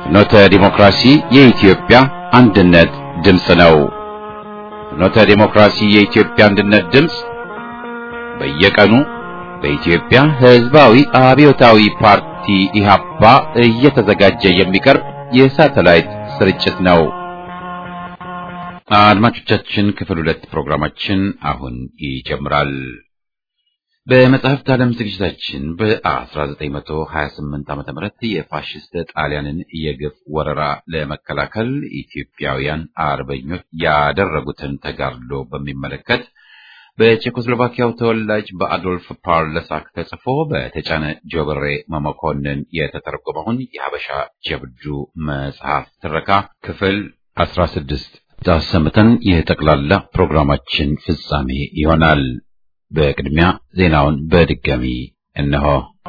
ፍኖተ ዲሞክራሲ የኢትዮጵያ አንድነት ድምፅ ነው። ፍኖተ ዲሞክራሲ የኢትዮጵያ አንድነት ድምፅ በየቀኑ በኢትዮጵያ ሕዝባዊ አብዮታዊ ፓርቲ ኢህአፓ እየተዘጋጀ የሚቀርብ የሳተላይት ስርጭት ነው። አድማጮቻችን ክፍል ሁለት ፕሮግራማችን አሁን ይጀምራል። በመጽሐፍት ዓለም ዝግጅታችን በ1928 ዓ.ም የፋሽስት ጣሊያንን የግፍ ወረራ ለመከላከል ኢትዮጵያውያን አርበኞች ያደረጉትን ተጋድሎ በሚመለከት በቼኮስሎቫኪያው ተወላጅ በአዶልፍ ፓርለሳክ ተጽፎ በተጫነ ጆብሬ መመኮንን የተተረጎመውን የሀበሻ ጀብዱ መጽሐፍ ትረካ ክፍል 16 አሰምተን የጠቅላላ ፕሮግራማችን ፍጻሜ ይሆናል። በቅድሚያ ዜናውን በድጋሚ እነሆ።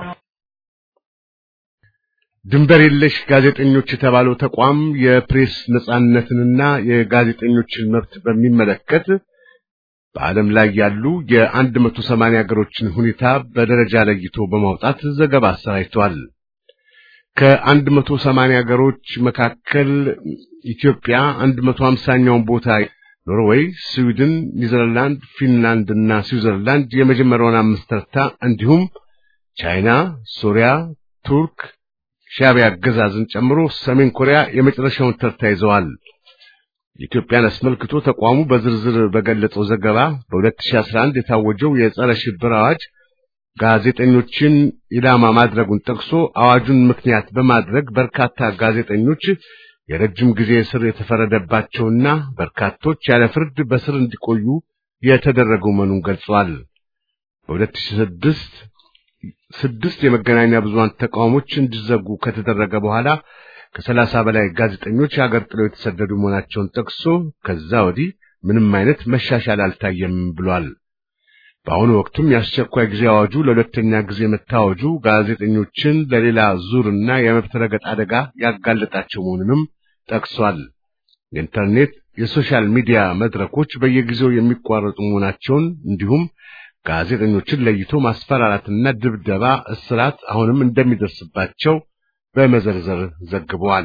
ድንበር የለሽ ጋዜጠኞች የተባለው ተቋም የፕሬስ ነጻነትንና የጋዜጠኞችን መብት በሚመለከት በዓለም ላይ ያሉ የአንድ መቶ ሰማንያ ሀገሮችን ሁኔታ በደረጃ ለይቶ በማውጣት ዘገባ አሰራጭቷል። ከአንድ መቶ ሰማንያ ሀገሮች መካከል ኢትዮጵያ አንድ መቶ ሀምሳኛውን ቦታ ኖርዌይ፣ ስዊድን፣ ኒዘርላንድ፣ ፊንላንድ እና ስዊዘርላንድ የመጀመሪያውን አምስት ተርታ እንዲሁም ቻይና፣ ሶሪያ፣ ቱርክ፣ ሻዕቢያ አገዛዝን ጨምሮ ሰሜን ኮሪያ የመጨረሻውን ተርታ ይዘዋል። ኢትዮጵያን አስመልክቶ ተቋሙ በዝርዝር በገለጸው ዘገባ በ2011 የታወጀው የጸረ ሽብር አዋጅ ጋዜጠኞችን ኢላማ ማድረጉን ጠቅሶ አዋጁን ምክንያት በማድረግ በርካታ ጋዜጠኞች የረጅም ጊዜ እስር የተፈረደባቸውና በርካቶች ያለ ፍርድ በስር እንዲቆዩ የተደረገው መሆኑን ገልጿል። በ2006 ስድስት የመገናኛ ብዙሃን ተቋሞች እንዲዘጉ ከተደረገ በኋላ ከሰላሳ በላይ ጋዜጠኞች ሀገር ጥለው የተሰደዱ መሆናቸውን ጠቅሶ ከዛ ወዲህ ምንም አይነት መሻሻል አልታየም ብሏል። በአሁኑ ወቅቱም የአስቸኳይ ጊዜ አዋጁ ለሁለተኛ ጊዜ መታወጁ ጋዜጠኞችን ለሌላ ዙርና የመብት ረገጥ አደጋ ያጋለጣቸው መሆኑንም ጠቅሷል። የኢንተርኔት የሶሻል ሚዲያ መድረኮች በየጊዜው የሚቋረጡ መሆናቸውን እንዲሁም ጋዜጠኞችን ለይቶ ማስፈራራትና ድብደባ፣ እስራት አሁንም እንደሚደርስባቸው በመዘርዘር ዘግበዋል።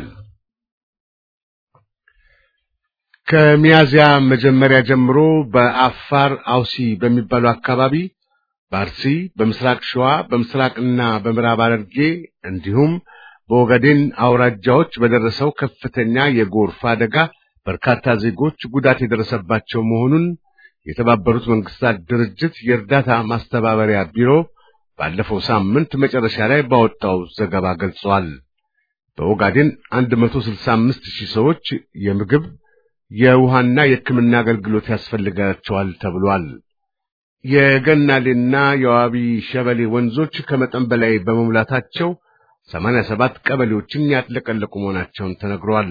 ከሚያዚያ መጀመሪያ ጀምሮ በአፋር አውሲ በሚባሉ አካባቢ በአርሲ፣ በምስራቅ ሸዋ፣ በምስራቅና በምዕራብ ሐረርጌ እንዲሁም በኦጋዴን አውራጃዎች በደረሰው ከፍተኛ የጎርፍ አደጋ በርካታ ዜጎች ጉዳት የደረሰባቸው መሆኑን የተባበሩት መንግስታት ድርጅት የእርዳታ ማስተባበሪያ ቢሮ ባለፈው ሳምንት መጨረሻ ላይ ባወጣው ዘገባ ገልጿል። በኦጋዴን 165 ሺህ ሰዎች የምግብ የውሃና የሕክምና አገልግሎት ያስፈልጋቸዋል ተብሏል። የገናሌና የዋቢ ሸበሌ ወንዞች ከመጠን በላይ በመሙላታቸው 87 ቀበሌዎችን ያጥለቀለቁ መሆናቸውን ተነግሯል።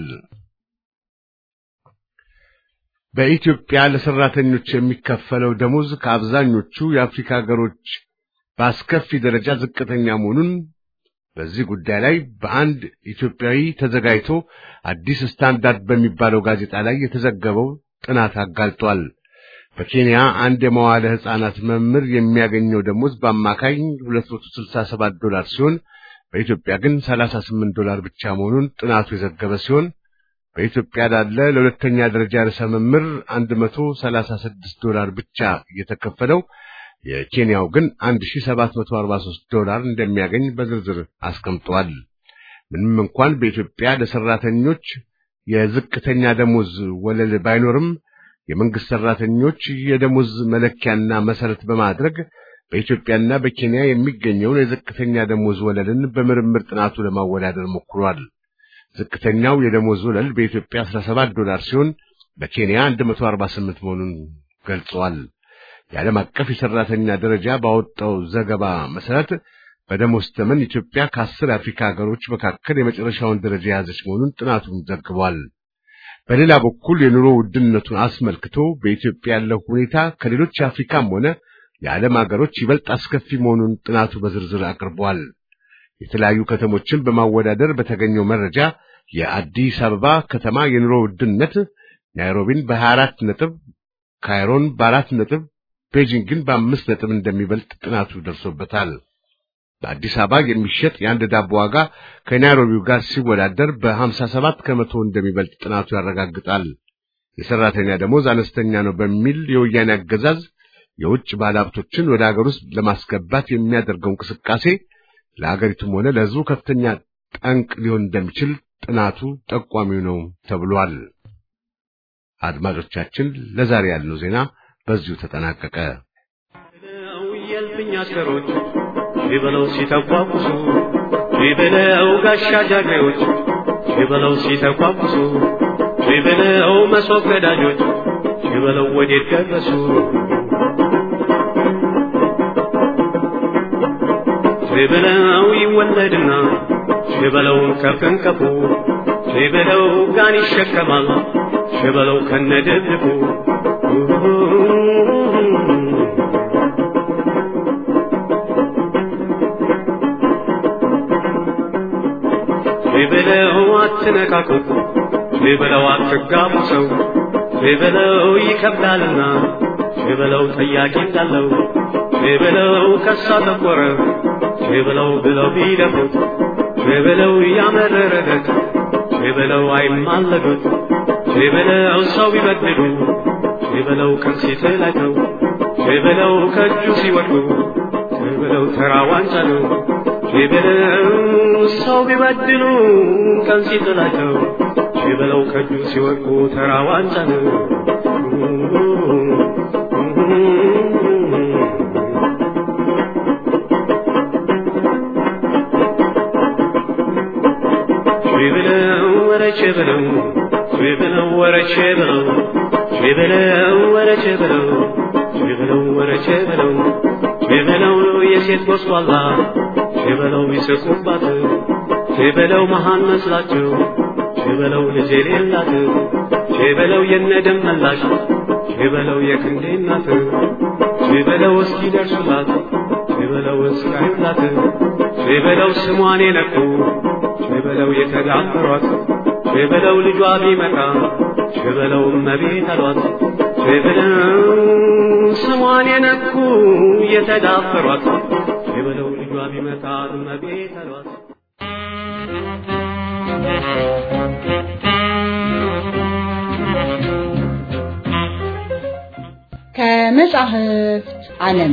በኢትዮጵያ ለሰራተኞች የሚከፈለው ደሞዝ ከአብዛኞቹ የአፍሪካ ሀገሮች በአስከፊ ደረጃ ዝቅተኛ መሆኑን በዚህ ጉዳይ ላይ በአንድ ኢትዮጵያዊ ተዘጋጅቶ አዲስ ስታንዳርድ በሚባለው ጋዜጣ ላይ የተዘገበው ጥናት አጋልጧል። በኬንያ አንድ የመዋለ ሕፃናት መምህር የሚያገኘው ደሞዝ በአማካኝ 267 ዶላር ሲሆን በኢትዮጵያ ግን 38 ዶላር ብቻ መሆኑን ጥናቱ የዘገበ ሲሆን በኢትዮጵያ ላለ ለሁለተኛ ደረጃ ርዕሰ መምህር 136 ዶላር ብቻ እየተከፈለው የኬንያው ግን 1743 ዶላር እንደሚያገኝ በዝርዝር አስቀምጧል። ምንም እንኳን በኢትዮጵያ ለሰራተኞች የዝቅተኛ ደሞዝ ወለል ባይኖርም የመንግስት ሰራተኞች የደሞዝ መለኪያና መሰረት በማድረግ በኢትዮጵያና በኬንያ የሚገኘውን የዝቅተኛ ደሞዝ ወለልን በምርምር ጥናቱ ለማወዳደር ሞክሯል። ዝቅተኛው የደሞዝ ወለል በኢትዮጵያ 17 ዶላር ሲሆን በኬንያ 148 መሆኑን ገልጿል። የዓለም አቀፍ የሰራተኛ ደረጃ ባወጣው ዘገባ መሰረት በደሞዝ ተመን ኢትዮጵያ ከአስር የአፍሪካ ሀገሮች መካከል የመጨረሻውን ደረጃ የያዘች መሆኑን ጥናቱን ዘግቧል። በሌላ በኩል የኑሮ ውድነቱን አስመልክቶ በኢትዮጵያ ያለው ሁኔታ ከሌሎች የአፍሪካም ሆነ የዓለም ሀገሮች ይበልጥ አስከፊ መሆኑን ጥናቱ በዝርዝር አቅርቧል። የተለያዩ ከተሞችን በማወዳደር በተገኘው መረጃ የአዲስ አበባ ከተማ የኑሮ ውድነት ናይሮቢን በ24 ነጥብ፣ ካይሮን በአራት ነጥብ፣ ቤጂንግን በአምስት ነጥብ እንደሚበልጥ ጥናቱ ደርሶበታል። በአዲስ አበባ የሚሸጥ የአንድ ዳቦ ዋጋ ከናይሮቢው ጋር ሲወዳደር በ57 ከመቶ እንደሚበልጥ ጥናቱ ያረጋግጣል። የሰራተኛ ደሞዝ አነስተኛ ነው በሚል የወያኔ አገዛዝ የውጭ ባለሀብቶችን ወደ ሀገር ውስጥ ለማስገባት የሚያደርገው እንቅስቃሴ ለሀገሪቱም ሆነ ለሕዝቡ ከፍተኛ ጠንቅ ሊሆን እንደሚችል ጥናቱ ጠቋሚው ነው ተብሏል። አድማጮቻችን፣ ለዛሬ ያልነው ዜና በዚሁ ተጠናቀቀ። የልፍኝ አሽከሮች ሺበለው ሲተቋቁሱ ሺበለው ጋሻ ጃግሬዎች ሺበለው ሲተቋቁሱ ሺበለው መሶብ ገዳጆች ሺበለው ወዴት ደረሱ ሺበለው ይወለድና ሺበለውን ከፍንቀፉ ሺበለው ጋን ይሸከማል ሺበለው ከነደብድቡ ሺበለው አትነካኩት ሺበለው አትጋቡ ሰው ሺበለው ይከብዳልና ሺበለው ጠያቂ እንዳለው ሺበለው ከሳ ጠቆረ ሺበለው ብለው ቢደፉት ሺበለው ያመረረለት ሺበለው አይማለዱት ሺበለው ሰው ቢበድሉ ሺበለው ቀን ሲጥላቸው ሺበለው ከእጁ ሲወድቁ ሺበለው ተራ ዋንጫ ነው ሺበለው ሰው ቢበድሉ ቀን ሲጥላቸው ሺበለው ከእጁ ሲወድቁ ተራ ዋንጫ ነው። ሺበለው ወረቼ በለው ሺበለው ወረቼ በለው ሺበለው ወረቼ በለው ሺበለው ወረቼ በለው ሺበለው የሴት ጎስቋላ ሺበለው ይስቁባት ሺበለው መሃን መስላቸው ሺበለው ልጅ የሌላት ሺበለው የነደም መላሽ ሺበለው የክንዴ እናት ሺበለው እስኪ ደርሱላት ሺበለው እስካዩላት ሺበለው ስሟን የነኩ ሺበለው የተዳፈሯት ሺበለው ልጇ ቢመጣ ሺበለው እመቤት አሏት ሺበለው ስሟን የነኩ የተዳፈሯት ሺበለው ልጇ ቢመጣ እመቤት አሏት። ከመጻሕፍት ዓለም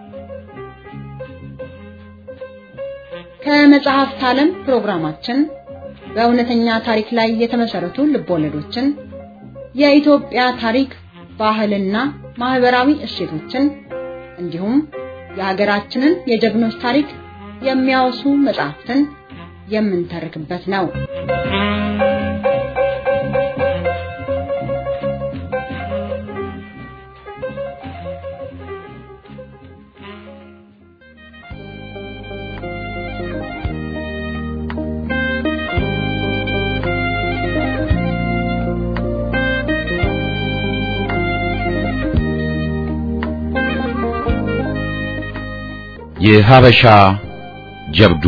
ከመጽሐፍት ዓለም ፕሮግራማችን በእውነተኛ ታሪክ ላይ የተመሰረቱ ልቦለዶችን፣ የኢትዮጵያ ታሪክ፣ ባህልና ማህበራዊ እሴቶችን እንዲሁም የሀገራችንን የጀግኖች ታሪክ የሚያወሱ መጽሐፍትን የምንተርክበት ነው። የሀበሻ ጀብዱ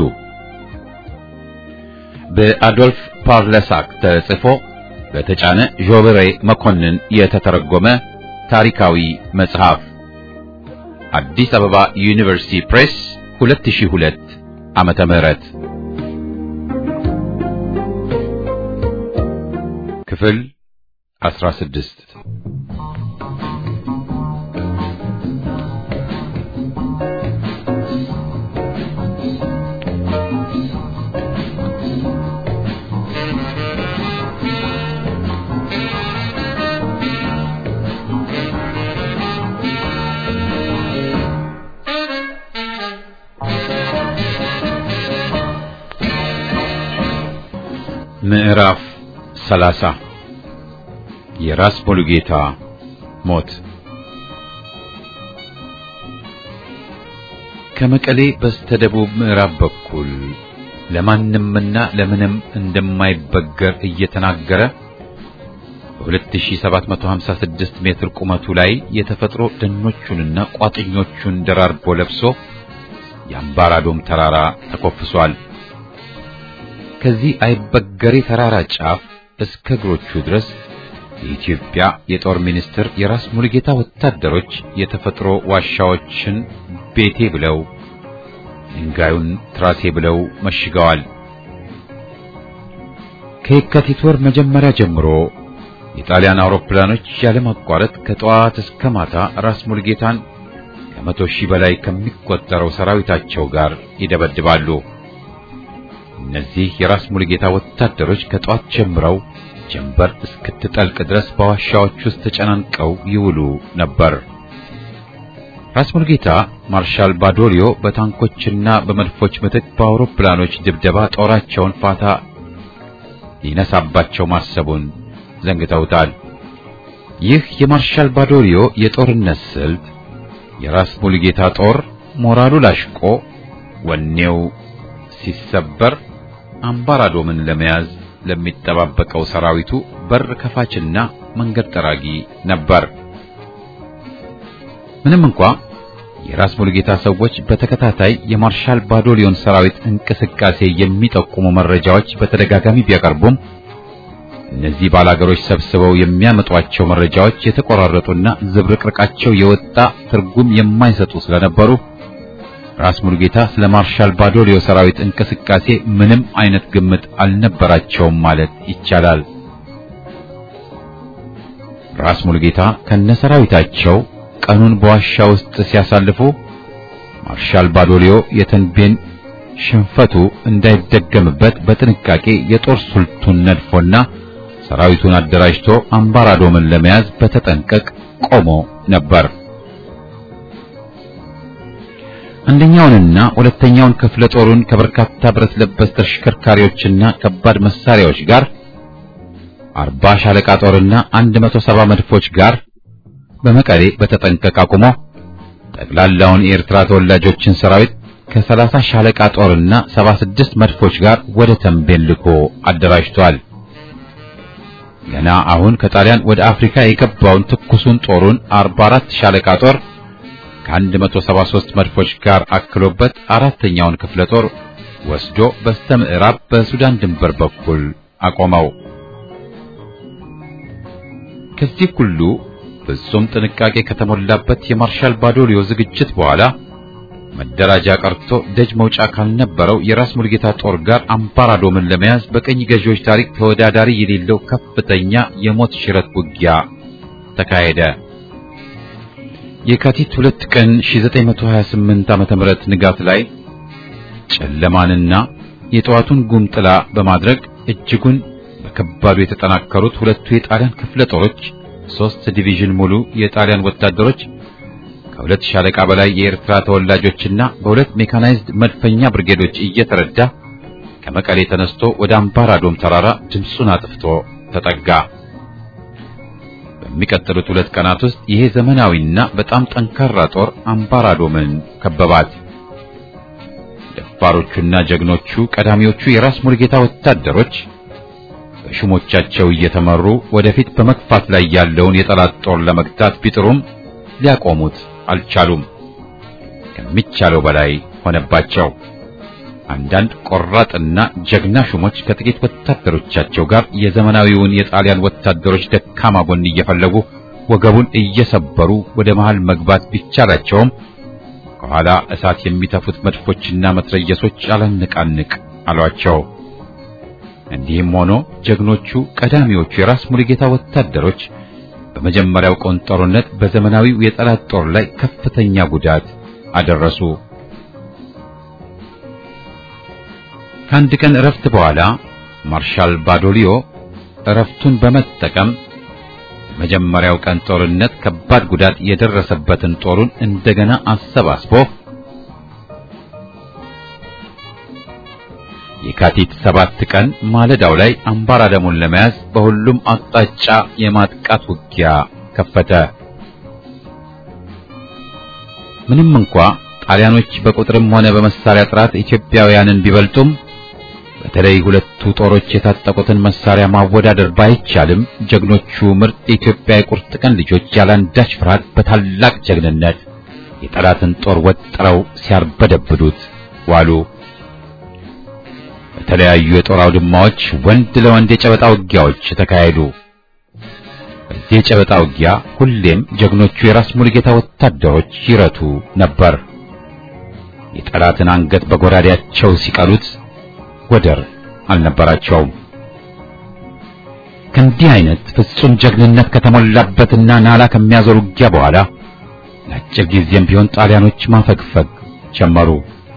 በአዶልፍ ፓርለሳክ ተጽፎ በተጫነ ዦበሬ መኮንን የተተረጎመ ታሪካዊ መጽሐፍ አዲስ አበባ ዩኒቨርሲቲ ፕሬስ 2002 ዓመተ ምህረት ክፍል 16 ምዕራፍ 30 የራስ ሙሉጌታ ሞት ከመቀሌ በስተደቡብ ምዕራብ በኩል ለማንምና ለምንም እንደማይበገር እየተናገረ በ2756 ሜትር ቁመቱ ላይ የተፈጥሮ ደኖቹንና ቋጥኞቹን ደራርቦ ለብሶ የአምባራዶም ተራራ ተኮፍሷል። ከዚህ አይበገሬ ተራራ ጫፍ እስከ እግሮቹ ድረስ የኢትዮጵያ የጦር ሚኒስትር የራስ ሙሉጌታ ወታደሮች የተፈጥሮ ዋሻዎችን ቤቴ ብለው ድንጋዩን ትራሴ ብለው መሽገዋል። ከየካቲት ወር መጀመሪያ ጀምሮ የጣሊያን አውሮፕላኖች ያለማቋረጥ ከጠዋት እስከ ማታ ራስ ሙልጌታን ከመቶ ሺህ በላይ ከሚቆጠረው ሰራዊታቸው ጋር ይደበድባሉ። እነዚህ የራስ ሙልጌታ ወታደሮች ከጠዋት ጀምረው ጀንበር እስክትጠልቅ ድረስ በዋሻዎች ውስጥ ተጨናንቀው ይውሉ ነበር። ራስ ሙልጌታ ማርሻል ባዶሊዮ በታንኮችና በመድፎች ምትክ በአውሮፕላኖች ድብደባ ጦራቸውን ፋታ ሊነሳባቸው ማሰቡን ዘንግተውታል። ይህ የማርሻል ባዶሊዮ የጦርነት ስልት የራስ ሙልጌታ ጦር ሞራሉ ላሽቆ ወኔው ሲሰበር አምባራዶምን ለመያዝ ለሚጠባበቀው ሰራዊቱ በር ከፋችና መንገድ ጠራጊ ነበር። ምንም እንኳ የራስ ሙልጌታ ሰዎች በተከታታይ የማርሻል ባዶሊዮን ሰራዊት እንቅስቃሴ የሚጠቁሙ መረጃዎች በተደጋጋሚ ቢያቀርቡም እነዚህ ባላገሮች ሰብስበው የሚያመጧቸው መረጃዎች የተቆራረጡና ዝብርቅርቃቸው የወጣ ትርጉም የማይሰጡ ስለነበሩ ራስ ሙልጌታ ስለ ማርሻል ባዶሊዮ ሰራዊት እንቅስቃሴ ምንም አይነት ግምት አልነበራቸውም ማለት ይቻላል። ራስ ሙልጌታ ከነሰራዊታቸው ቀኑን በዋሻ ውስጥ ሲያሳልፉ ማርሻል ባዶሊዮ የተንቤን ሽንፈቱ እንዳይደገምበት በጥንቃቄ የጦር ስልቱን ነድፎና ሰራዊቱን አደራጅቶ አምባራዶምን ለመያዝ በተጠንቀቅ ቆሞ ነበር። አንደኛውንና ሁለተኛውን ክፍለ ጦሩን ከበርካታ ብረት ለበስ ተሽከርካሪዎችና ከባድ መሳሪያዎች ጋር አርባ ሻለቃ ጦርና አንድ መቶ ሰባ መድፎች ጋር በመቀሌ በተጠንቀቅ አቁሞ ጠቅላላውን የኤርትራ ተወላጆችን ሰራዊት ከሰላሳ ሻለቃ ጦርና ሰባ ስድስት መድፎች ጋር ወደ ተንቤን ልኮ አደራጅቷል። ገና አሁን ከጣሊያን ወደ አፍሪካ የገባውን ትኩሱን ጦሩን 44 ሻለቃ ጦር ከ173 መድፎች ጋር አክሎበት አራተኛውን ክፍለ ጦር ወስዶ በስተ ምዕራብ በሱዳን ድንበር በኩል አቆመው። ከዚህ ሁሉ ፍጹም ጥንቃቄ ከተሞላበት የማርሻል ባዶሊዮ ዝግጅት በኋላ መደራጃ ቀርቶ ደጅ መውጫ ካልነበረው የራስ ሙልጌታ ጦር ጋር አምባራዶምን ለመያዝ በቀኝ ገዢዎች ታሪክ ተወዳዳሪ የሌለው ከፍተኛ የሞት ሽረት ውጊያ ተካሄደ። የካቲት ሁለት ቀን 1928 ዓመተ ምህረት ንጋት ላይ ጨለማንና የጠዋቱን ጉም ጥላ በማድረግ እጅጉን በከባዱ የተጠናከሩት ሁለቱ የጣሊያን ክፍለ ጦሮች ሶስት ዲቪዥን ሙሉ የጣሊያን ወታደሮች ከሁለት ሻለቃ በላይ የኤርትራ ተወላጆችና በሁለት ሜካናይዝድ መድፈኛ ብርጌዶች እየተረዳ ከመቀሌ ተነስቶ ወደ አምባራዶም ተራራ ድምፁን አጥፍቶ ተጠጋ። በሚቀጥሉት ሁለት ቀናት ውስጥ ይሄ ዘመናዊና በጣም ጠንካራ ጦር አምባራዶምን ከበባት። ደፋሮቹና ጀግኖቹ ቀዳሚዎቹ የራስ ሙልጌታ ወታደሮች በሹሞቻቸው እየተመሩ ወደፊት በመግፋት ላይ ያለውን የጠላት ጦር ለመግታት ቢጥሩም ሊያቆሙት አልቻሉም። ከሚቻለው በላይ ሆነባቸው። አንዳንድ ቆራጥና ጀግና ሹሞች ከጥቂት ወታደሮቻቸው ጋር የዘመናዊውን የጣሊያን ወታደሮች ደካማ ጎን እየፈለጉ ወገቡን እየሰበሩ ወደ መሃል መግባት ቢቻላቸውም ከኋላ እሳት የሚተፉት መድፎችና መትረየሶች አላነቃንቅ አሏቸው። እንዲህም ሆኖ ጀግኖቹ ቀዳሚዎቹ የራስ ሙሉጌታ ወታደሮች በመጀመሪያው ቀን ጦርነት በዘመናዊው የጠላት ጦር ላይ ከፍተኛ ጉዳት አደረሱ። ከአንድ ቀን እረፍት በኋላ ማርሻል ባዶሊዮ እረፍቱን በመጠቀም መጀመሪያው ቀን ጦርነት ከባድ ጉዳት የደረሰበትን ጦሩን እንደገና አሰባስቦ የካቲት ሰባት ቀን ማለዳው ላይ አምባራደሙን ለመያዝ በሁሉም አቅጣጫ የማጥቃት ውጊያ ከፈተ። ምንም እንኳ ጣሊያኖች በቁጥርም ሆነ በመሳሪያ ጥራት ኢትዮጵያውያንን ቢበልጡም በተለይ ሁለቱ ጦሮች የታጠቁትን መሳሪያ ማወዳደር ባይቻልም ጀግኖቹ ምርጥ የኢትዮጵያ የቁርጥ ቀን ልጆች ያላንዳች ፍርሃት በታላቅ ጀግንነት የጠላትን ጦር ወጥረው ሲያርበደብዱት ዋሉ። በተለያዩ የጦር አውድማዎች ወንድ ለወንድ የጨበጣ ውጊያዎች ተካሄዱ። በዚህ የጨበጣ ውጊያ ሁሌም ጀግኖቹ የራስ ሙሉጌታ ወታደሮች ይረቱ ነበር። የጠላትን አንገት በጎራዴያቸው ሲቀሉት ወደር አልነበራቸውም። ከእንዲህ አይነት ፍጹም ጀግንነት ከተሞላበትና ናላ ከሚያዞር ውጊያ በኋላ ለአጭር ጊዜም ቢሆን ጣሊያኖች ማፈግፈግ ጀመሩ።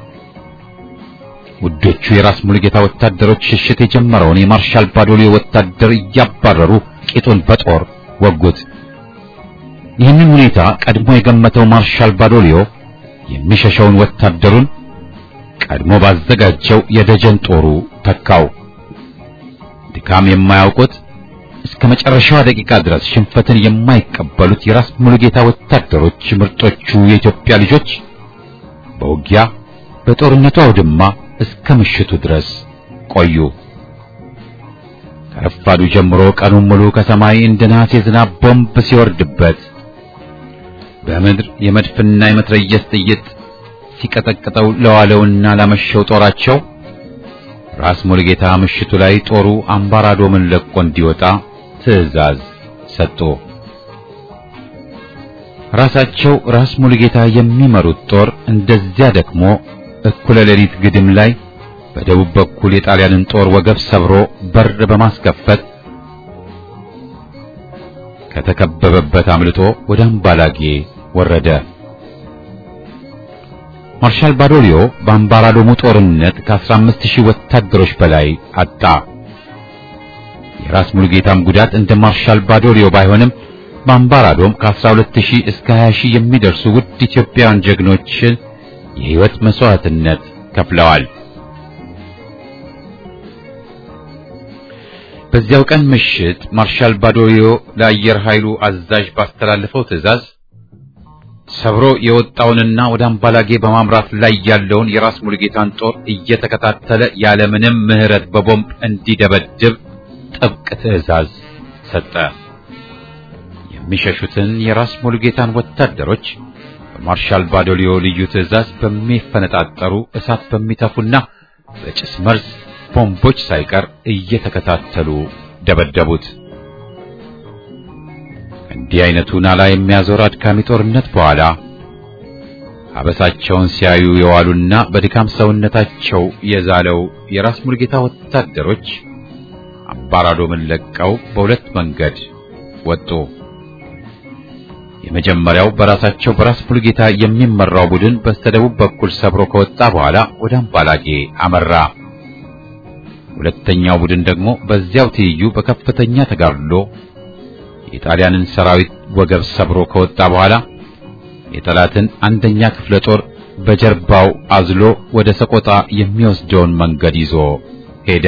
ውዶቹ የራስ ሙሉጌታ ወታደሮች ሽሽት የጀመረውን የማርሻል ባዶሊዮ ወታደር እያባረሩ ቂጡን በጦር ወጉት። ይህንን ሁኔታ ቀድሞ የገመተው ማርሻል ባዶሊዮ የሚሸሸውን ወታደሩን ቀድሞ ባዘጋጀው የደጀን ጦሩ ተካው። ድካም የማያውቁት እስከ መጨረሻዋ ደቂቃ ድረስ ሽንፈትን የማይቀበሉት የራስ ሙሉጌታ ወታደሮች ምርጦቹ የኢትዮጵያ ልጆች በውጊያ በጦርነቱ አውድማ እስከ ምሽቱ ድረስ ቆዩ። ከረፋዱ ጀምሮ ቀኑን ሙሉ ከሰማይ እንደ ነሐስ የዝናብ ቦምብ ሲወርድበት በምድር የመድፍና የመትረየስ ጥይት ሲቀጠቅጠው ለዋለውና ላመሸው ጦራቸው ራስ ሙሉጌታ ምሽቱ ላይ ጦሩ አምባራዶምን ለቆ እንዲወጣ ትዕዛዝ ሰጡ። ራሳቸው ራስ ሙሉጌታ የሚመሩት ጦር እንደዚያ ደክሞ እኩለ ሌሊት ግድም ላይ በደቡብ በኩል የጣሊያንን ጦር ወገብ ሰብሮ በር በማስከፈት ከተከበበበት አምልጦ ወደ አምባላጌ ወረደ። ማርሻል ባዶሊዮ በአምባራዶሙ ጦርነት ከ15 ሺህ ወታደሮች በላይ አጣ። የራስ ሙሉጌታም ጉዳት እንደ ማርሻል ባዶሊዮ ባይሆንም በአምባራዶም ከ12 ሺህ እስከ 20 ሺህ የሚደርሱ ውድ ኢትዮጵያውያን ጀግኖችን የሕይወት መስዋዕትነት ከፍለዋል። በዚያው ቀን ምሽት ማርሻል ባዶሊዮ ለአየር ኃይሉ አዛዥ ባስተላለፈው ትዕዛዝ ሰብሮ የወጣውንና ወደ አምባላጌ በማምራት ላይ ያለውን የራስ ሙሉጌታን ጦር እየተከታተለ ያለምንም ምሕረት በቦምብ እንዲደበድብ ጥብቅ ትዕዛዝ ሰጠ። የሚሸሹትን የራስ ሙሉጌታን ወታደሮች በማርሻል ባዶሊዮ ልዩ ትዕዛዝ በሚፈነጣጠሩ እሳት በሚተፉና በጭስ መርዝ ቦምቦች ሳይቀር እየተከታተሉ ደበደቡት። እንዲህ አይነቱ ናላ የሚያዞር አድካሚ ጦርነት በኋላ አበሳቸውን ሲያዩ የዋሉና በድካም ሰውነታቸው የዛለው የራስ ሙሉጌታ ወታደሮች አምባራዶምን ለቀው በሁለት መንገድ ወጡ። የመጀመሪያው በራሳቸው በራስ ሙሉጌታ የሚመራው ቡድን በስተደቡብ በኩል ሰብሮ ከወጣ በኋላ ወደ አምባላጌ አመራ። ሁለተኛው ቡድን ደግሞ በዚያው ትይዩ በከፍተኛ ተጋድሎ የጣሊያንን ሰራዊት ወገብ ሰብሮ ከወጣ በኋላ የጠላትን አንደኛ ክፍለ ጦር በጀርባው አዝሎ ወደ ሰቆጣ የሚወስደውን መንገድ ይዞ ሄደ።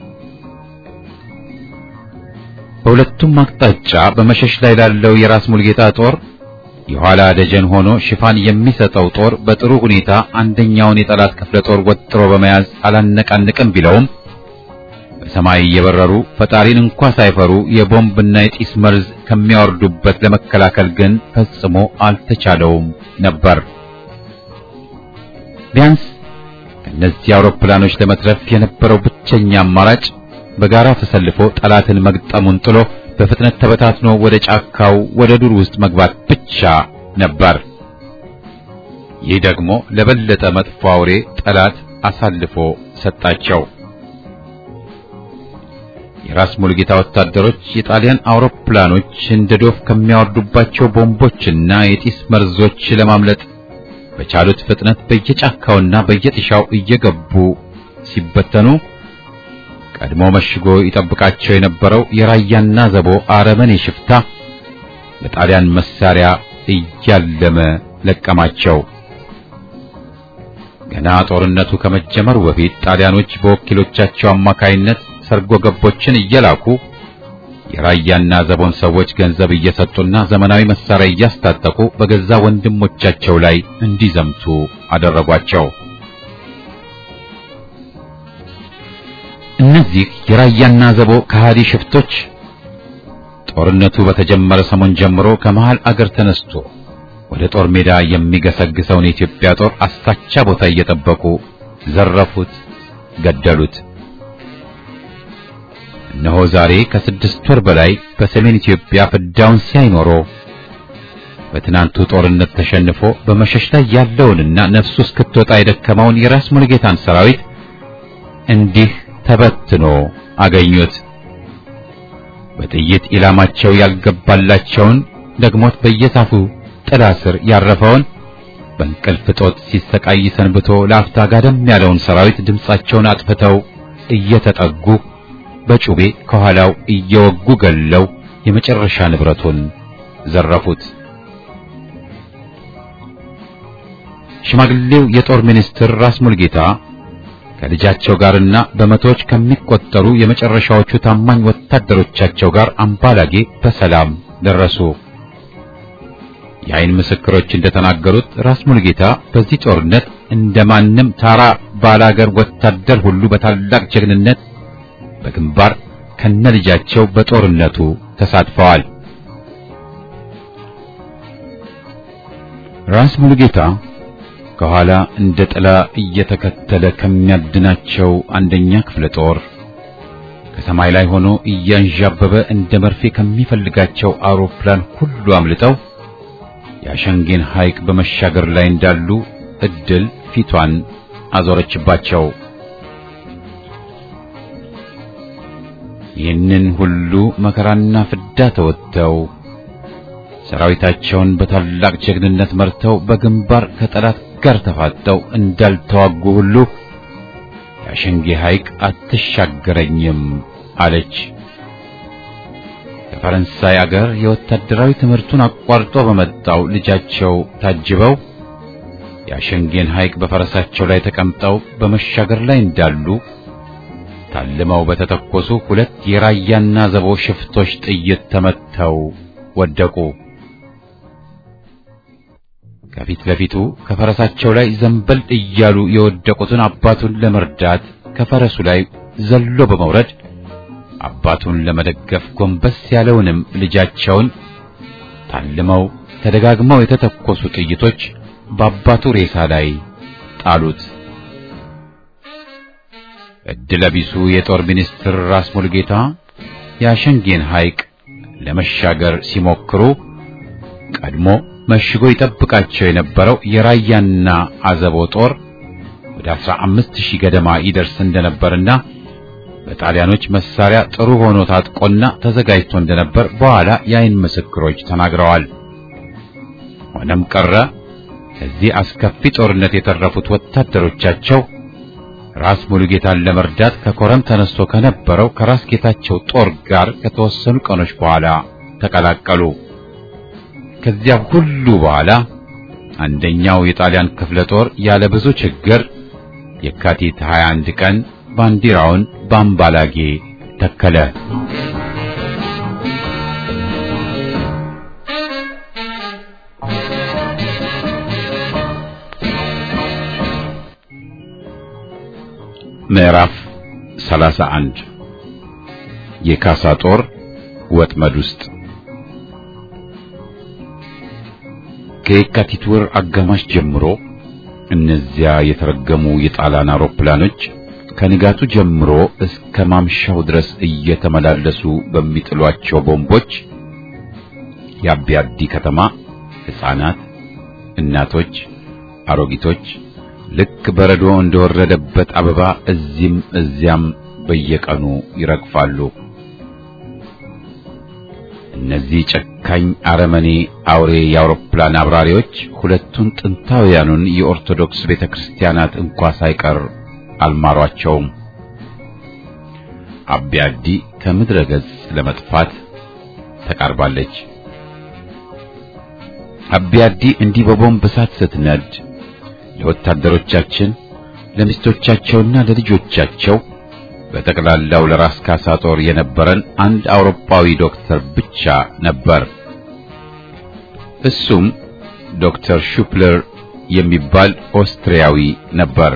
በሁለቱም አቅጣጫ በመሸሽ ላይ ላለው የራስ ሙሉጌታ ጦር የኋላ ደጀን ሆኖ ሽፋን የሚሰጠው ጦር በጥሩ ሁኔታ አንደኛውን የጠላት ክፍለ ጦር ወጥሮ በመያዝ አላነቃንቅም ቢለውም በሰማይ እየበረሩ ፈጣሪን እንኳ ሳይፈሩ የቦምብና የጢስ መርዝ ከሚያወርዱበት ለመከላከል ግን ፈጽሞ አልተቻለውም ነበር። ቢያንስ ከእነዚህ አውሮፕላኖች ለመትረፍ የነበረው ብቸኛ አማራጭ በጋራ ተሰልፎ ጠላትን መግጠሙን ጥሎ በፍጥነት ተበታትኖ ወደ ጫካው ወደ ዱር ውስጥ መግባት ብቻ ነበር። ይህ ደግሞ ለበለጠ መጥፎ አውሬ ጠላት አሳልፎ ሰጣቸው። የራስ ሙሉጌታ ወታደሮች የጣሊያን አውሮፕላኖች እንደ ዶፍ ከሚያወርዱባቸው ቦምቦችና የጢስ መርዞች ለማምለጥ በቻሉት ፍጥነት በየጫካውና በየጥሻው እየገቡ ሲበተኑ ቀድሞ መሽጎ ይጠብቃቸው የነበረው የራያና ዘቦ አረመኔ ሽፍታ ለጣሊያን መሳሪያ እያለመ ለቀማቸው። ገና ጦርነቱ ከመጀመሩ በፊት ጣሊያኖች በወኪሎቻቸው አማካይነት ሰርጎ ገቦችን እየላኩ የራያና ዘቦን ሰዎች ገንዘብ እየሰጡና ዘመናዊ መሳሪያ እያስታጠቁ በገዛ ወንድሞቻቸው ላይ እንዲዘምቱ አደረጓቸው። እነዚህ የራያና ዘቦ ከሃዲ ሽፍቶች ጦርነቱ በተጀመረ ሰሞን ጀምሮ ከመሃል አገር ተነስቶ ወደ ጦር ሜዳ የሚገሰግሰውን የኢትዮጵያ ጦር አሳቻ ቦታ እየጠበቁ ዘረፉት፣ ገደሉት። እነሆ ዛሬ ከስድስት ወር በላይ በሰሜን ኢትዮጵያ ፍዳውን ሲያይ ኖሮ በትናንቱ ጦርነት ተሸንፎ በመሸሽ ላይ ያለውንና ነፍሱ እስክትወጣ የደከመውን የራስ ሙሉጌታን ሰራዊት እንዲህ ተበትኖ አገኙት። በጥይት ኢላማቸው ያልገባላቸውን ደግሞት በየዛፉ ጥላ ስር ያረፈውን በእንቅልፍ እጦት ሲሰቃይ ሰንብቶ ለአፍታ ጋደም ያለውን ሰራዊት ድምፃቸውን አጥፍተው እየተጠጉ በጩቤ ከኋላው እየወጉ ገለው የመጨረሻ ንብረቱን ዘረፉት። ሽማግሌው የጦር ሚኒስትር ራስ ሙልጌታ ከልጃቸው ጋርና በመቶዎች ከሚቆጠሩ የመጨረሻዎቹ ታማኝ ወታደሮቻቸው ጋር አምባላጌ በሰላም ደረሱ። የዓይን ምስክሮች እንደተናገሩት ራስ ሙልጌታ በዚህ ጦርነት እንደማንም ታራ ባላገር ወታደር ሁሉ በታላቅ ጀግንነት በግንባር ከነልጃቸው በጦርነቱ ተሳትፈዋል። ራስ ሙሉጌታ ከኋላ እንደ ጥላ እየተከተለ ከሚያድናቸው አንደኛ ክፍለ ጦር ከሰማይ ላይ ሆኖ እያንዣበበ እንደ መርፌ ከሚፈልጋቸው አውሮፕላን ሁሉ አምልጠው የአሸንጌን ሐይቅ በመሻገር ላይ እንዳሉ እድል ፊቷን አዞረችባቸው። ይህንን ሁሉ መከራና ፍዳ ተወጥተው ሰራዊታቸውን በታላቅ ጀግንነት መርተው በግንባር ከጠላት ጋር ተፋጠው እንዳልተዋጉ ሁሉ የአሸንጌ ሐይቅ አትሻገረኝም አለች። ከፈረንሳይ አገር የወታደራዊ ትምህርቱን አቋርጦ በመጣው ልጃቸው ታጅበው የአሸንጌን ሐይቅ በፈረሳቸው ላይ ተቀምጠው በመሻገር ላይ እንዳሉ ታልመው በተተኮሱ ሁለት የራያና ዘቦ ሽፍቶች ጥይት ተመተው ወደቁ። ከፊት ለፊቱ ከፈረሳቸው ላይ ዘንበል እያሉ የወደቁትን አባቱን ለመርዳት ከፈረሱ ላይ ዘሎ በመውረድ አባቱን ለመደገፍ ጎንበስ ያለውንም ልጃቸውን ታልመው ተደጋግመው የተተኮሱ ጥይቶች በአባቱ ሬሳ ላይ ጣሉት። እድለቢሱ የጦር ሚኒስትር ራስ ሙልጌታ የአሸንጌን ሐይቅ ለመሻገር ሲሞክሩ ቀድሞ መሽጎ ይጠብቃቸው የነበረው የራያና አዘቦ ጦር ወደ አስራ አምስት ሺህ ገደማ ይደርስ እንደነበርና በጣሊያኖች መሳሪያ ጥሩ ሆኖ ታጥቆና ተዘጋጅቶ እንደነበር በኋላ የዓይን ምስክሮች ተናግረዋል። ሆነም ቀረ ከዚህ አስከፊ ጦርነት የተረፉት ወታደሮቻቸው ራስ ሙሉጌታን ለመርዳት ከኮረም ተነስቶ ከነበረው ከራስ ጌታቸው ጦር ጋር ከተወሰኑ ቀኖች በኋላ ተቀላቀሉ። ከዚያ ሁሉ በኋላ አንደኛው የጣሊያን ክፍለ ጦር ያለ ብዙ ችግር የካቲት 21 ቀን ባንዲራውን በአምባላጌ ተከለ። ምዕራፍ 31 የካሳ ጦር ወጥመድ ውስጥ ከየካቲት ወር አጋማሽ ጀምሮ እነዚያ የተረገሙ የጣሊያን አውሮፕላኖች ከንጋቱ ጀምሮ እስከ ማምሻው ድረስ እየተመላለሱ በሚጥሏቸው ቦምቦች የአቢያዲ ከተማ ሕፃናት፣ እናቶች፣ አሮጊቶች ልክ በረዶ እንደወረደበት አበባ እዚህም እዚያም በየቀኑ ይረግፋሉ። እነዚህ ጨካኝ አረመኔ አውሬ የአውሮፕላን አብራሪዎች ሁለቱን ጥንታውያኑን የኦርቶዶክስ ቤተክርስቲያናት እንኳ ሳይቀር አልማሯቸውም። አቢያዲ ከምድረ ገጽ ለመጥፋት ተቃርባለች። አቢያዲ እንዲህ በቦምብ እሳት ስትነድ ለወታደሮቻችን ለሚስቶቻቸውና ለልጆቻቸው በጠቅላላው ለራስ ካሳ ጦር የነበረን አንድ አውሮፓዊ ዶክተር ብቻ ነበር። እሱም ዶክተር ሹፕለር የሚባል ኦስትሪያዊ ነበር።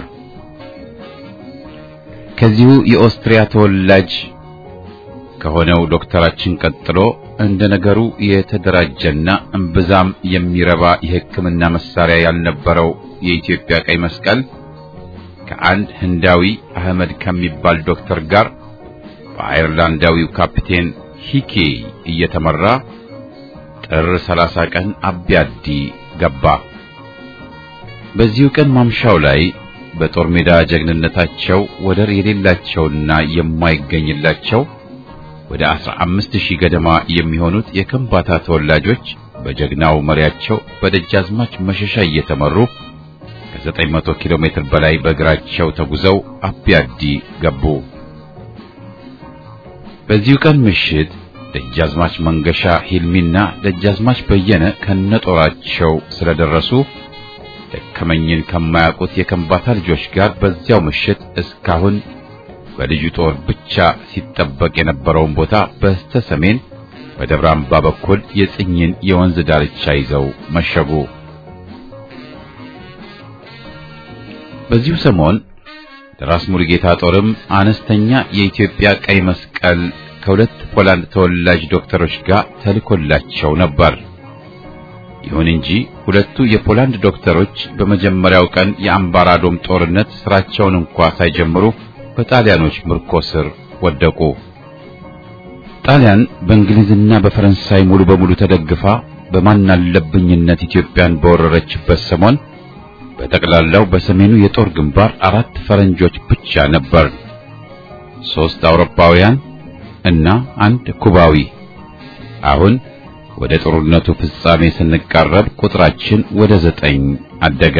ከዚሁ የኦስትሪያ ተወላጅ ከሆነው ዶክተራችን ቀጥሎ እንደ ነገሩ የተደራጀና እምብዛም የሚረባ የሕክምና መሳሪያ ያልነበረው የኢትዮጵያ ቀይ መስቀል ከአንድ ህንዳዊ አህመድ ከሚባል ዶክተር ጋር በአየርላንዳዊው ካፒቴን ሂኬ እየተመራ ጥር 30 ቀን አቢያዲ ገባ። በዚሁ ቀን ማምሻው ላይ በጦር ሜዳ ጀግንነታቸው ወደር የሌላቸውና የማይገኝላቸው ወደ 15000 ገደማ የሚሆኑት የከምባታ ተወላጆች በጀግናው መሪያቸው በደጃዝማች መሸሻ እየተመሩ ከ900 ኪሎ ሜትር በላይ በእግራቸው ተጉዘው አቢያዲ ገቡ። በዚሁ ቀን ምሽት ደጃዝማች መንገሻ ሂልሚና ደጃዝማች በየነ ከነጦራቸው ስለደረሱ ደከመኝን ከማያውቁት የከምባታ ልጆች ጋር በዚያው ምሽት እስካሁን በልዩ ጦር ብቻ ሲጠበቅ የነበረውን ቦታ በስተ ሰሜን በደብረ አምባ በኩል የጽኝን የወንዝ ዳርቻ ይዘው መሸጉ። በዚሁ ሰሞን ራስ ሙሉጌታ ጦርም አነስተኛ የኢትዮጵያ ቀይ መስቀል ከሁለት ፖላንድ ተወላጅ ዶክተሮች ጋር ተልኮላቸው ነበር። ይሁን እንጂ ሁለቱ የፖላንድ ዶክተሮች በመጀመሪያው ቀን የአምባራዶም ጦርነት ስራቸውን እንኳ ሳይጀምሩ በጣሊያኖች ምርኮ ስር ወደቁ። ጣሊያን በእንግሊዝና በፈረንሳይ ሙሉ በሙሉ ተደግፋ በማናለብኝነት ኢትዮጵያን በወረረችበት ሰሞን በጠቅላላው በሰሜኑ የጦር ግንባር አራት ፈረንጆች ብቻ ነበር። ሶስት አውሮፓውያን እና አንድ ኩባዊ። አሁን ወደ ጦርነቱ ፍጻሜ ስንቃረብ ቁጥራችን ወደ ዘጠኝ አደገ።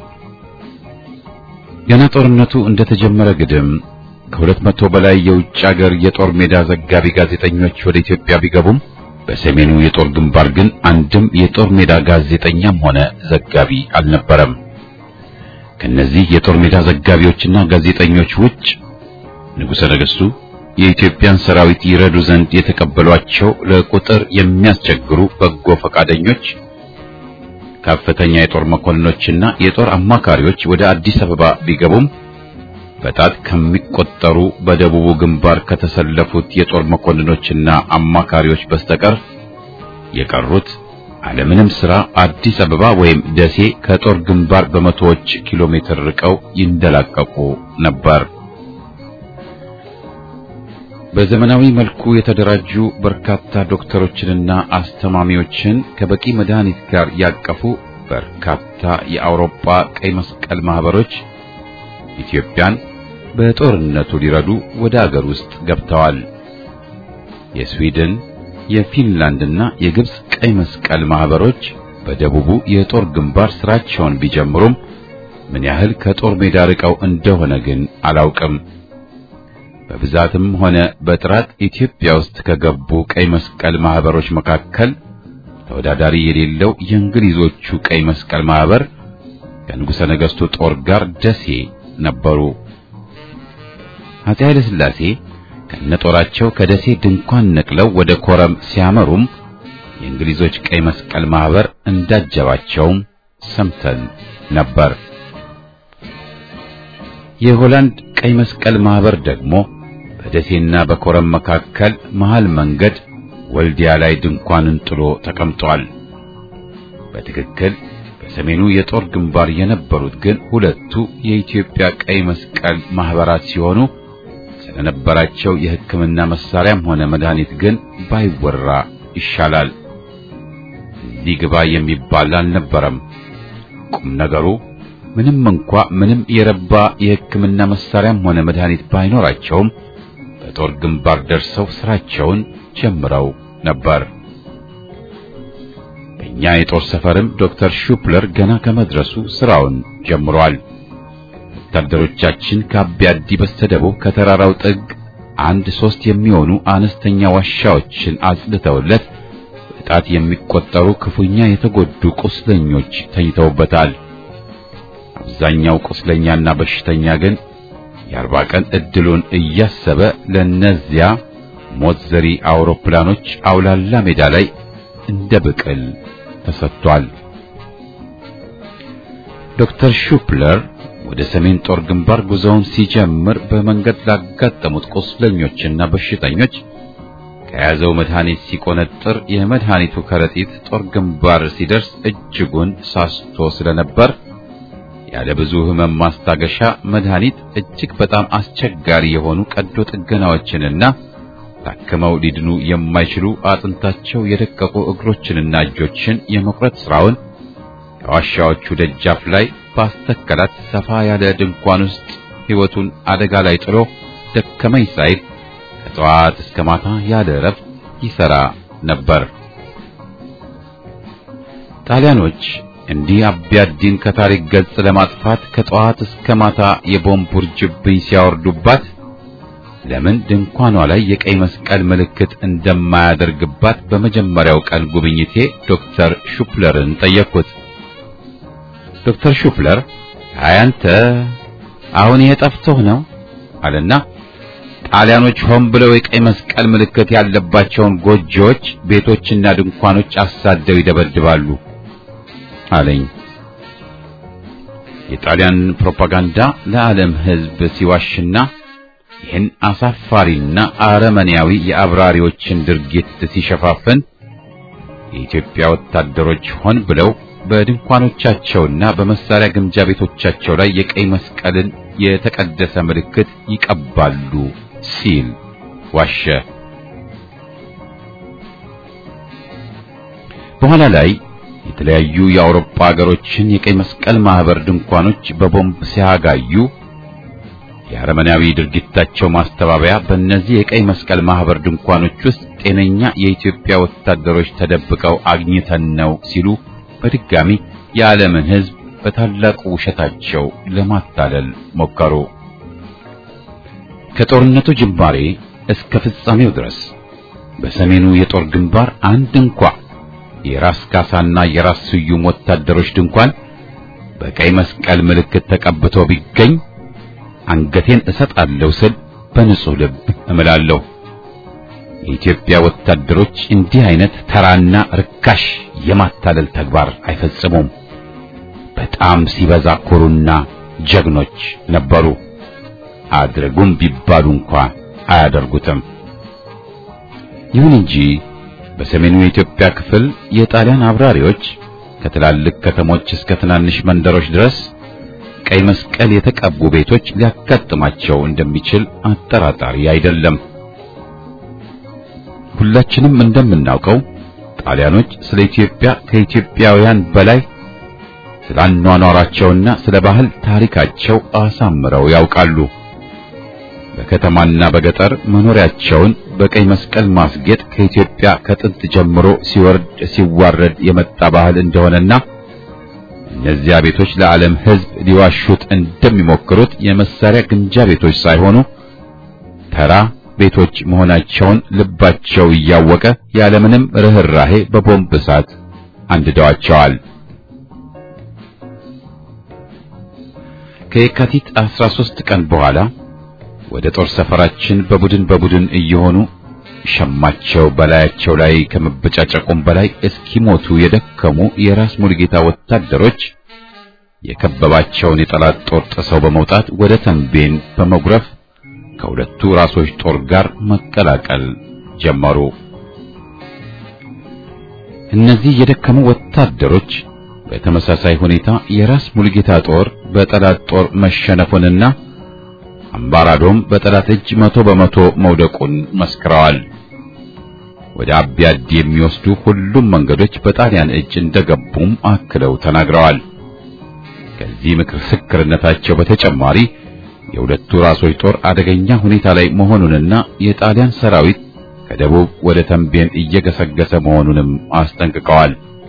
ገና ጦርነቱ እንደተጀመረ ግድም ከሁለት መቶ በላይ የውጭ ሀገር የጦር ሜዳ ዘጋቢ ጋዜጠኞች ወደ ኢትዮጵያ ቢገቡም በሰሜኑ የጦር ግንባር ግን አንድም የጦር ሜዳ ጋዜጠኛም ሆነ ዘጋቢ አልነበረም። ከነዚህ የጦር ሜዳ ዘጋቢዎችና ጋዜጠኞች ውጭ ንጉሠ ነገሥቱ የኢትዮጵያን ሰራዊት ይረዱ ዘንድ የተቀበሏቸው ለቁጥር የሚያስቸግሩ በጎ ፈቃደኞች ከፍተኛ የጦር መኮንኖችና የጦር አማካሪዎች ወደ አዲስ አበባ ቢገቡም በጣት ከሚቆጠሩ በደቡቡ ግንባር ከተሰለፉት የጦር መኮንኖችና አማካሪዎች በስተቀር የቀሩት አለምንም ሥራ አዲስ አበባ ወይም ደሴ ከጦር ግንባር በመቶዎች ኪሎ ሜትር ርቀው ይንደላቀቁ ነበር። በዘመናዊ መልኩ የተደራጁ በርካታ ዶክተሮችንና አስተማሚዎችን ከበቂ መድኃኒት ጋር ያቀፉ በርካታ የአውሮፓ ቀይ መስቀል ማህበሮች ኢትዮጵያን በጦርነቱ ሊረዱ ወደ አገር ውስጥ ገብተዋል። የስዊድን፣ የፊንላንድና የግብጽ ቀይ መስቀል ማህበሮች በደቡቡ የጦር ግንባር ስራቸውን ቢጀምሩም ምን ያህል ከጦር ሜዳ ርቀው እንደሆነ ግን አላውቅም። በብዛትም ሆነ በጥራት ኢትዮጵያ ውስጥ ከገቡ ቀይ መስቀል ማህበሮች መካከል ተወዳዳሪ የሌለው የእንግሊዞቹ ቀይ መስቀል ማህበር ከንጉሠ ነገሥቱ ጦር ጋር ደሴ ነበሩ። አፄ ኃይለ ሥላሴ ከነጦራቸው ከደሴ ድንኳን ነቅለው ወደ ኮረም ሲያመሩም የእንግሊዞች ቀይ መስቀል ማህበር እንዳጀባቸውም ሰምተን ነበር። የሆላንድ ቀይ መስቀል ማህበር ደግሞ በደሴና በኮረም መካከል መሃል መንገድ ወልዲያ ላይ ድንኳንን ጥሎ ተቀምጧል። በትክክል በሰሜኑ የጦር ግንባር የነበሩት ግን ሁለቱ የኢትዮጵያ ቀይ መስቀል ማህበራት ሲሆኑ ስለነበራቸው የሕክምና መሳሪያም ሆነ መድኃኒት ግን ባይወራ ይሻላል። እዚህ ግባ የሚባል አልነበረም። ቁም ነገሩ ምንም እንኳ ምንም የረባ የሕክምና መሳሪያም ሆነ መድኃኒት ባይኖራቸውም በጦር ግንባር ደርሰው ስራቸውን ጀምረው ነበር። በእኛ የጦር ሰፈርም ዶክተር ሹፕለር ገና ከመድረሱ ስራውን ጀምሯል። ወታደሮቻችን ከአቢያዲ በስተደቡብ ከተራራው ጥግ አንድ ሶስት የሚሆኑ አነስተኛ ዋሻዎችን አጽድተውለት በጣት የሚቆጠሩ ክፉኛ የተጎዱ ቁስለኞች ተኝተውበታል። አብዛኛው ቁስለኛና በሽተኛ ግን የአርባ ቀን እድሉን እያሰበ ለነዚያ ሞት ዘሪ አውሮፕላኖች አውላላ ሜዳ ላይ እንደ ብቅል ተሰጥቷል። ዶክተር ሹፕለር ወደ ሰሜን ጦር ግንባር ጉዞውን ሲጀምር በመንገድ ላጋጠሙት ቁስለኞችና በሽተኞች ከያዘው መድኃኒት ሲቆነጥር የመድኃኒቱ ከረጢት ጦር ግንባር ሲደርስ እጅጉን ሳስቶ ስለነበር ያለ ብዙ ሕመም ማስታገሻ መድኃኒት እጅግ በጣም አስቸጋሪ የሆኑ ቀዶ ጥገናዎችንና ታክመው ሊድኑ የማይችሉ አጥንታቸው የደቀቁ እግሮችንና እጆችን የመቁረጥ ስራውን ከዋሻዎቹ ደጃፍ ላይ ባስተከላት ሰፋ ያለ ድንኳን ውስጥ ሕይወቱን አደጋ ላይ ጥሎ ደከመኝ ሳይል ከጠዋት እስከ ማታ ያለ እረፍት ይሰራ ነበር። ጣሊያኖች እንዲህ አቢያዲን ከታሪክ ገጽ ለማጥፋት ከጠዋት እስከ ማታ የቦምብ ውርጅብኝ ሲያወርዱባት ለምን ድንኳኗ ላይ የቀይ መስቀል ምልክት እንደማያደርግባት በመጀመሪያው ቀን ጉብኝቴ ዶክተር ሹፕለርን ጠየቅኩት። ዶክተር ሹፕለር አያንተ አሁን ይሄ ጠፍቶህ ነው አለና ጣሊያኖች ሆን ብለው የቀይ መስቀል ምልክት ያለባቸውን ጎጆዎች፣ ቤቶችና ድንኳኖች አሳደው ይደበድባሉ አለኝ። የጣሊያን ፕሮፓጋንዳ ለዓለም ሕዝብ ሲዋሽና ይህን አሳፋሪና አረመኔያዊ የአብራሪዎችን ድርጊት ሲሸፋፍን የኢትዮጵያ ወታደሮች ሆን ብለው በድንኳኖቻቸውና በመሳሪያ ግምጃ ቤቶቻቸው ላይ የቀይ መስቀልን የተቀደሰ ምልክት ይቀባሉ ሲል ዋሸ። በኋላ ላይ የተለያዩ የአውሮፓ ሀገሮችን የቀይ መስቀል ማህበር ድንኳኖች በቦምብ ሲያጋዩ የአረመናዊ ድርጊታቸው ማስተባበያ በእነዚህ የቀይ መስቀል ማህበር ድንኳኖች ውስጥ ጤነኛ የኢትዮጵያ ወታደሮች ተደብቀው አግኝተን ነው ሲሉ በድጋሚ የዓለምን ሕዝብ በታላቁ ውሸታቸው ለማታለል ሞከሩ። ከጦርነቱ ጅማሬ እስከ ፍጻሜው ድረስ በሰሜኑ የጦር ግንባር አንድ እንኳ የራስ ካሳና የራስ ስዩም ወታደሮች ድንኳን በቀይ መስቀል ምልክት ተቀብቶ ቢገኝ አንገቴን እሰጣለሁ ስል በንጹህ ልብ እምላለሁ። የኢትዮጵያ ወታደሮች እንዲህ አይነት ተራና ርካሽ የማታለል ተግባር አይፈጽሙም። በጣም ሲበዛ ኩሩና ጀግኖች ነበሩ። አድርጉም ቢባሉ እንኳ አያደርጉትም። ይሁን እንጂ በሰሜኑ የኢትዮጵያ ክፍል የጣሊያን አብራሪዎች ከትላልቅ ከተሞች እስከ ትናንሽ መንደሮች ድረስ ቀይ መስቀል የተቀቡ ቤቶች ሊያጋጥማቸው እንደሚችል አጠራጣሪ አይደለም። ሁላችንም እንደምናውቀው ጣሊያኖች ስለ ኢትዮጵያ ከኢትዮጵያውያን በላይ ስለ አኗኗራቸውና ስለ ባህል ታሪካቸው አሳምረው ያውቃሉ። በከተማና በገጠር መኖሪያቸውን በቀይ መስቀል ማስጌጥ ከኢትዮጵያ ከጥንት ጀምሮ ሲወርድ ሲዋረድ የመጣ ባህል እንደሆነና እነዚያ ቤቶች ለዓለም ሕዝብ ሊዋሹት እንደሚሞክሩት የመሳሪያ ግምጃ ቤቶች ሳይሆኑ ተራ ቤቶች መሆናቸውን ልባቸው እያወቀ ያለምንም ርኅራሄ በቦምብ እሳት አንድደዋቸዋል። ከየካቲት 13 ቀን በኋላ ወደ ጦር ሰፈራችን በቡድን በቡድን እየሆኑ ሸማቸው በላያቸው ላይ ከመበጫጨቁም በላይ እስኪሞቱ የደከሙ የራስ ሙሉጌታ ወታደሮች የከበባቸውን የጠላት ጦር ጥሰው በመውጣት ወደ ተንቤን በመጉረፍ ከሁለቱ ራሶች ጦር ጋር መቀላቀል ጀመሩ። እነዚህ የደከሙ ወታደሮች በተመሳሳይ ሁኔታ የራስ ሙሉጌታ ጦር በጠላት ጦር መሸነፉንና አምባራዶም በጠላት እጅ መቶ በመቶ መውደቁን መስክረዋል። ወደ አቢያዲ የሚወስዱ ሁሉም መንገዶች በጣሊያን እጅ እንደገቡም አክለው ተናግረዋል። ከዚህ ምስክርነታቸው በተጨማሪ የሁለቱ ራሶች ጦር አደገኛ ሁኔታ ላይ መሆኑንና የጣሊያን ሰራዊት ከደቡብ ወደ ተንቤን እየገሰገሰ መሆኑንም አስጠንቅቀዋል።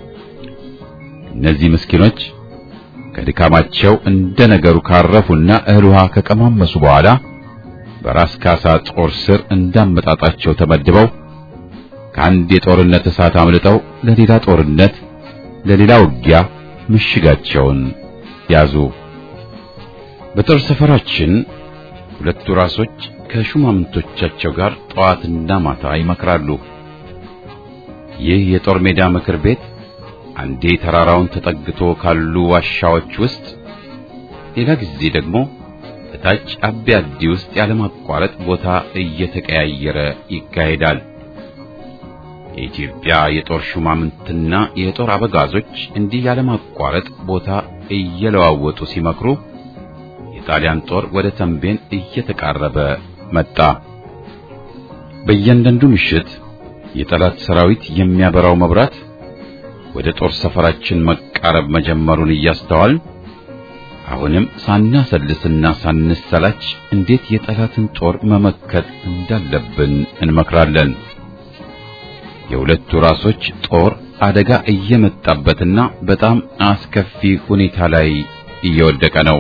እነዚህ ምስኪኖች ከድካማቸው እንደ ነገሩ ካረፉና እህል ውሃ ከቀማመሱ በኋላ በራስ ካሳ ጦር ስር እንዳመጣጣቸው ተመድበው ከአንድ የጦርነት እሳት አምልጠው ለሌላ ጦርነት ለሌላ ውጊያ ምሽጋቸውን ያዙ። በጦር ሰፈራችን ሁለቱ ራሶች ከሹማምንቶቻቸው ጋር ጠዋትና ማታ ይመክራሉ። ይህ የጦር ሜዳ ምክር ቤት አንዴ ተራራውን ተጠግቶ ካሉ ዋሻዎች ውስጥ፣ ሌላ ጊዜ ደግሞ እታች አቢያዲ ውስጥ ያለማቋረጥ ቦታ እየተቀያየረ ይካሄዳል። የኢትዮጵያ የጦር ሹማምንትና የጦር አበጋዞች እንዲህ ያለማቋረጥ ቦታ እየለዋወጡ ሲመክሩ የጣሊያን ጦር ወደ ተንቤን እየተቃረበ መጣ። በእያንዳንዱ ምሽት የጠላት ሰራዊት የሚያበራው መብራት ወደ ጦር ሰፈራችን መቃረብ መጀመሩን እያስተዋልን አሁንም ሳናሰልስና ሳንሰላች እንዴት የጠላትን ጦር መመከት እንዳለብን እንመክራለን። የሁለቱ ራሶች ጦር አደጋ እየመጣበትና በጣም አስከፊ ሁኔታ ላይ እየወደቀ ነው።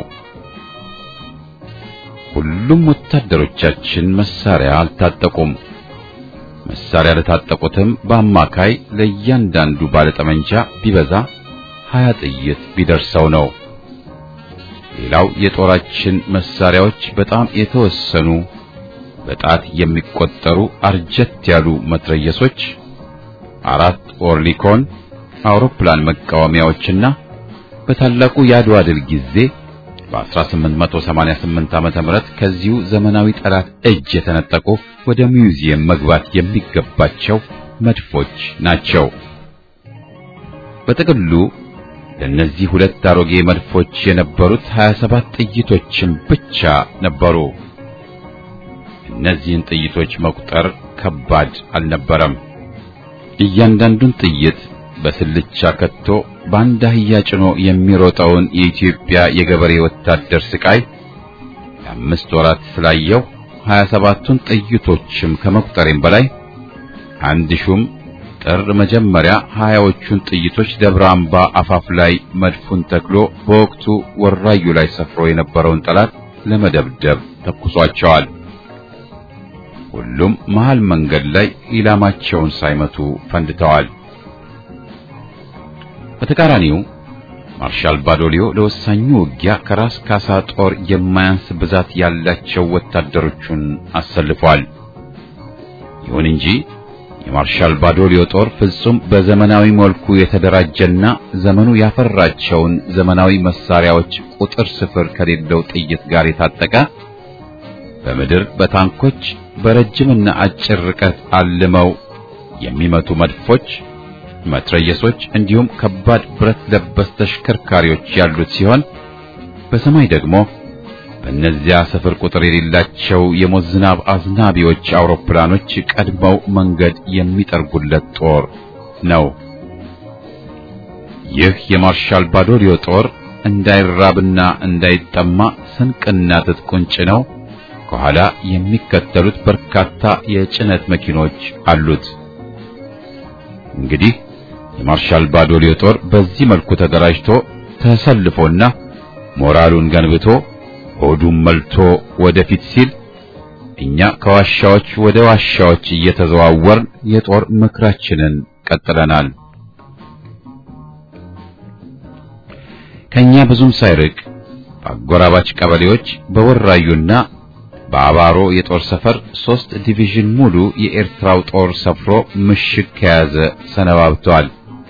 ሁሉም ወታደሮቻችን መሳሪያ አልታጠቁም። መሳሪያ ለታጠቁትም በአማካይ ለእያንዳንዱ ባለጠመንጃ ቢበዛ ሀያ ጥይት ቢደርሰው ነው። ሌላው የጦራችን መሳሪያዎች በጣም የተወሰኑ በጣት የሚቆጠሩ አርጀት ያሉ መትረየሶች፣ አራት ኦርሊኮን አውሮፕላን መቃወሚያዎችና በታላቁ የአድዋ ድል ጊዜ በ1888 ዓመተ ምህረት ከዚሁ ዘመናዊ ጠላት እጅ የተነጠቁ ወደ ሚውዚየም መግባት የሚገባቸው መድፎች ናቸው። በጥቅሉ ለእነዚህ ሁለት አሮጌ መድፎች የነበሩት 27 ጥይቶችን ብቻ ነበሩ። እነዚህን ጥይቶች መቁጠር ከባድ አልነበረም። እያንዳንዱን ጥይት በስልቻ ከቶ በአንድ አህያ ጭኖ የሚሮጠውን የኢትዮጵያ የገበሬ ወታደር ስቃይ ለአምስት ወራት ስላየው 27ቱን ጥይቶችም ከመቁጠሬም በላይ አንድ ሹም ጥር መጀመሪያ ሀያዎቹን ጥይቶች ደብረ አምባ አፋፍ ላይ መድፉን ተክሎ በወቅቱ ወራዩ ላይ ሰፍሮ የነበረውን ጠላት ለመደብደብ ተኩሷቸዋል። ሁሉም መሃል መንገድ ላይ ኢላማቸውን ሳይመቱ ፈንድተዋል። በተቃራኒው ማርሻል ባዶሊዮ ለወሳኙ ውጊያ ከራስ ካሳ ጦር የማያንስ ብዛት ያላቸው ወታደሮቹን አሰልፏል። ይሁን እንጂ የማርሻል ባዶሊዮ ጦር ፍጹም በዘመናዊ መልኩ የተደራጀና ዘመኑ ያፈራቸውን ዘመናዊ መሳሪያዎች ቁጥር ስፍር ከሌለው ጥይት ጋር የታጠቀ በምድር በታንኮች በረጅምና አጭር ርቀት አልመው የሚመቱ መድፎች፣ መትረየሶች እንዲሁም ከባድ ብረት ለበስ ተሽከርካሪዎች ያሉት ሲሆን በሰማይ ደግሞ በእነዚያ ስፍር ቁጥር የሌላቸው የሞት ዝናብ አዝናቢዎች አውሮፕላኖች ቀድመው መንገድ የሚጠርጉለት ጦር ነው። ይህ የማርሻል ባዶሊዮ ጦር እንዳይራብና እንዳይጠማ ስንቅና ትጥቁን ጭነው ከኋላ የሚከተሉት በርካታ የጭነት መኪኖች አሉት። እንግዲህ የማርሻል ባዶሊዮ ጦር በዚህ መልኩ ተደራጅቶ ተሰልፎና ሞራሉን ገንብቶ ሆዱን መልቶ ወደፊት ሲል እኛ ከዋሻዎች ወደ ዋሻዎች እየተዘዋወርን የጦር ምክራችንን ቀጥለናል። ከኛ ብዙም ሳይርቅ በአጎራባች ቀበሌዎች በወራዩና በአባሮ የጦር ሰፈር ሶስት ዲቪዥን ሙሉ የኤርትራው ጦር ሰፍሮ ምሽግ ከያዘ ሰነባብተዋል።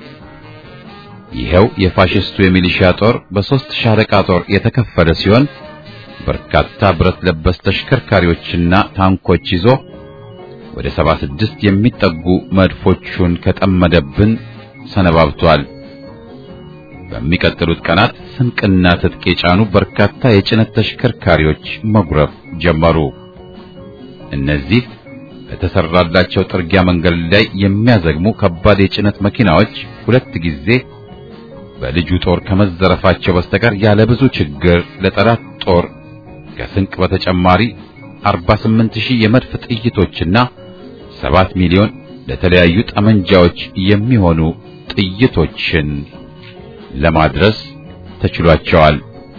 ይኸው የፋሽስቱ የሚሊሻ ጦር በሶስት ሻለቃ ጦር የተከፈለ ሲሆን በርካታ ብረት ለበስ ተሽከርካሪዎችና ታንኮች ይዞ ወደ 76 የሚጠጉ መድፎቹን ከጠመደብን ሰነባብቷል። በሚቀጥሉት ቀናት ስንቅና ትጥቅ የጫኑ በርካታ የጭነት ተሽከርካሪዎች መጉረፍ ጀመሩ። እነዚህ በተሰራላቸው ጥርጊያ መንገድ ላይ የሚያዘግሙ ከባድ የጭነት መኪናዎች ሁለት ጊዜ በልጁ ጦር ከመዘረፋቸው በስተቀር ያለ ብዙ ችግር ለጠላት ጦር ከስንቅ በተጨማሪ 48 ሺህ የመድፍ ጥይቶችና 7 ሚሊዮን ለተለያዩ ጠመንጃዎች የሚሆኑ ጥይቶችን ለማድረስ ተችሏቸዋል።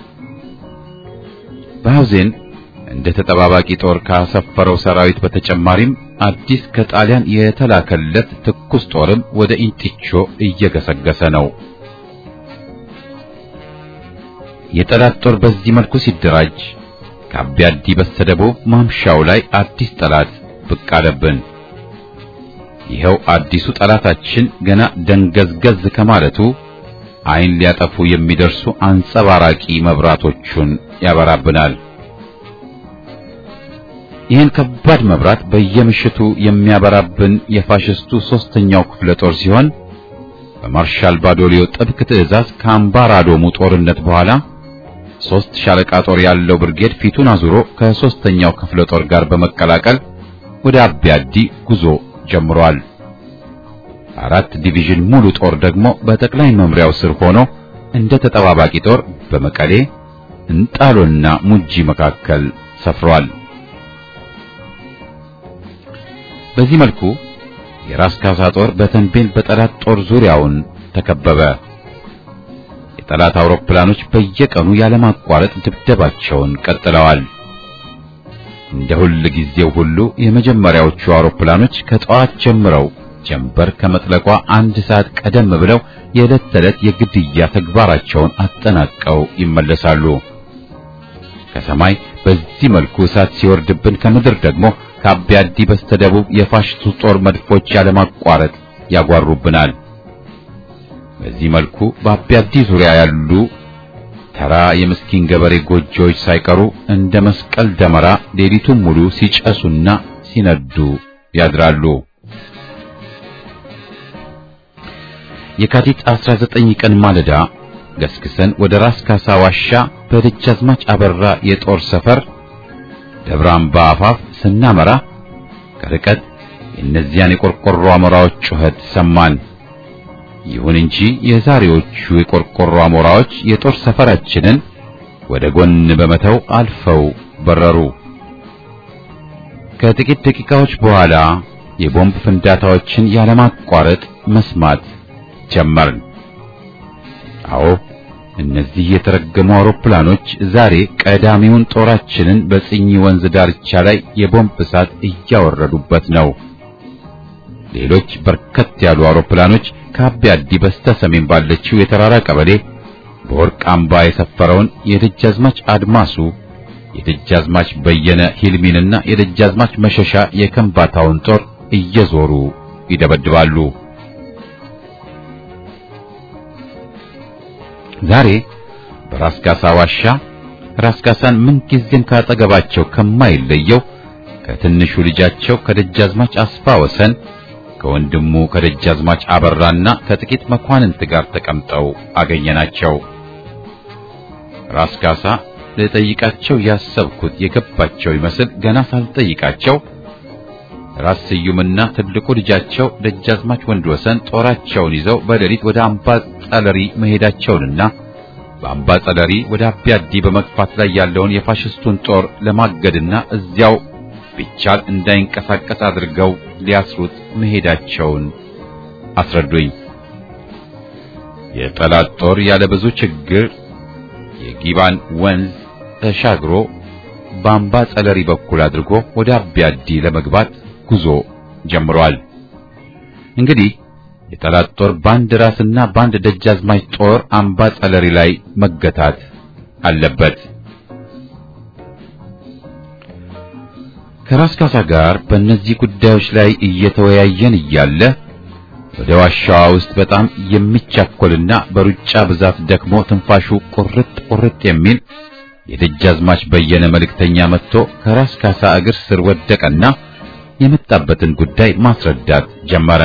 በሐውዜን እንደ ተጠባባቂ ጦር ካሰፈረው ሰራዊት በተጨማሪም አዲስ ከጣሊያን የተላከለት ትኩስ ጦርም ወደ ኢንጢቾ እየገሰገሰ ነው። የጠላት ጦር በዚህ መልኩ ሲደራጅ ከአቢያዲ በስተደቡብ ማምሻው ላይ አዲስ ጠላት ብቅ አለብን። ይኸው አዲሱ ጠላታችን ገና ደንገዝገዝ ከማለቱ ዓይን ሊያጠፉ የሚደርሱ አንጸባራቂ መብራቶቹን ያበራብናል። ይህን ከባድ መብራት በየምሽቱ የሚያበራብን የፋሽስቱ ሦስተኛው ክፍለ ጦር ሲሆን በማርሻል ባዶሊዮ ጥብቅ ትዕዛዝ ከአምባራዶሙ ጦርነት በኋላ ሦስት ሻለቃ ጦር ያለው ብርጌድ ፊቱን አዙሮ ከሦስተኛው ክፍለ ጦር ጋር በመቀላቀል ወደ አቢያዲ ጉዞ ጀምሯል። አራት ዲቪዥን ሙሉ ጦር ደግሞ በጠቅላይ መምሪያው ስር ሆኖ እንደ ተጠባባቂ ጦር በመቀሌ እንጣሎና ሙጂ መካከል ሰፍሯል። በዚህ መልኩ የራስ ካሳ ጦር በተንቤን በጠላት ጦር ዙሪያውን ተከበበ። የጠላት አውሮፕላኖች በየቀኑ ያለማቋረጥ ድብደባቸውን ቀጥለዋል። እንደ ሁል ጊዜው ሁሉ የመጀመሪያዎቹ አውሮፕላኖች ከጠዋት ጀምረው ጀንበር ከመጥለቋ አንድ ሰዓት ቀደም ብለው የዕለት ተዕለት የግድያ ተግባራቸውን አጠናቀው ይመለሳሉ። ከሰማይ በዚህ መልኩ እሳት ሲወርድብን ከምድር ደግሞ ከአቢያዲ በስተደቡብ የፋሽስቱ ጦር መድፎች ያለማቋረጥ ያጓሩብናል። በዚህ መልኩ በአቢያዲ ዙሪያ ያሉ ተራ የምስኪን ገበሬ ጎጆዎች ሳይቀሩ እንደ መስቀል ደመራ ሌሊቱን ሙሉ ሲጨሱና ሲነዱ ያድራሉ። የካቲት 19 ቀን ማለዳ ገስግሰን ወደ ራስ ካሳ ዋሻ በደጃዝማች አበራ የጦር ሰፈር ደብረ አምባ አፋፍ ስናመራ ከርቀት የእነዚያን የቆርቆሮ አሞራዎች ጩኸት ሰማን። ይሁን እንጂ የዛሬዎቹ የቆርቆሮ አሞራዎች የጦር ሰፈራችንን ወደ ጎን በመተው አልፈው በረሩ። ከጥቂት ደቂቃዎች በኋላ የቦምብ ፍንዳታዎችን ያለማቋረጥ መስማት ጀመርን። አዎ እነዚህ የተረገሙ አውሮፕላኖች ዛሬ ቀዳሚውን ጦራችንን በጽኝ ወንዝ ዳርቻ ላይ የቦምብ እሳት እያወረዱበት ነው። ሌሎች በርከት ያሉ አውሮፕላኖች ከአቢያዲ በስተ ሰሜን ባለችው የተራራ ቀበሌ በወርቅ አምባ የሰፈረውን የደጃዝማች አድማሱ የደጃዝማች በየነ ሂልሚንና የደጃዝማች መሸሻ የከምባታውን ጦር እየዞሩ ይደበድባሉ። ዛሬ በራስ ካሳ ዋሻ ራስ ካሳን ምንጊዜም ካጠገባቸው ከማይለየው ከትንሹ ልጃቸው ከደጃዝማች አስፋ ወሰን ከወንድሙ ከደጃዝማች አበራና ከጥቂት መኳንንት ጋር ተቀምጠው አገኘናቸው። ራስ ካሳ ልጠይቃቸው ያሰብኩት የገባቸው ይመስል ገና ሳልጠይቃቸው ራስ ስዩምና ትልቁ ልጃቸው ደጃዝማች ወንድ ወሰን ጦራቸውን ይዘው በሌሊት ወደ አምባ ጸለሪ መሄዳቸውንና በአምባ ጸለሪ ወደ አቢያዲ በመግፋት ላይ ያለውን የፋሽስቱን ጦር ለማገድና እዚያው ቢቻል እንዳይንቀሳቀስ አድርገው ሊያስሩት መሄዳቸውን አስረዱኝ። የጠላት ጦር ያለ ብዙ ችግር የጊባን ወንዝ ተሻግሮ በአምባ ጸለሪ በኩል አድርጎ ወደ አቢያዲ ለመግባት ጉዞ ጀምሯል። እንግዲህ የጠላት ጦር ባንድ ራስና ባንድ ደጃዝማች ጦር አምባ ጸለሪ ላይ መገታት አለበት። ከራስ ካሳ ጋር በእነዚህ ጉዳዮች ላይ እየተወያየን እያለ ወደ ዋሻዋ ውስጥ በጣም የሚቻኮልና በሩጫ ብዛት ደክሞ ትንፋሹ ቁርጥ ቁርጥ የሚል የደጃዝማች በየነ መልእክተኛ መጥቶ ከራስ ካሳ እግር ስር ወደቀና የመጣበትን ጉዳይ ማስረዳት ጀመረ።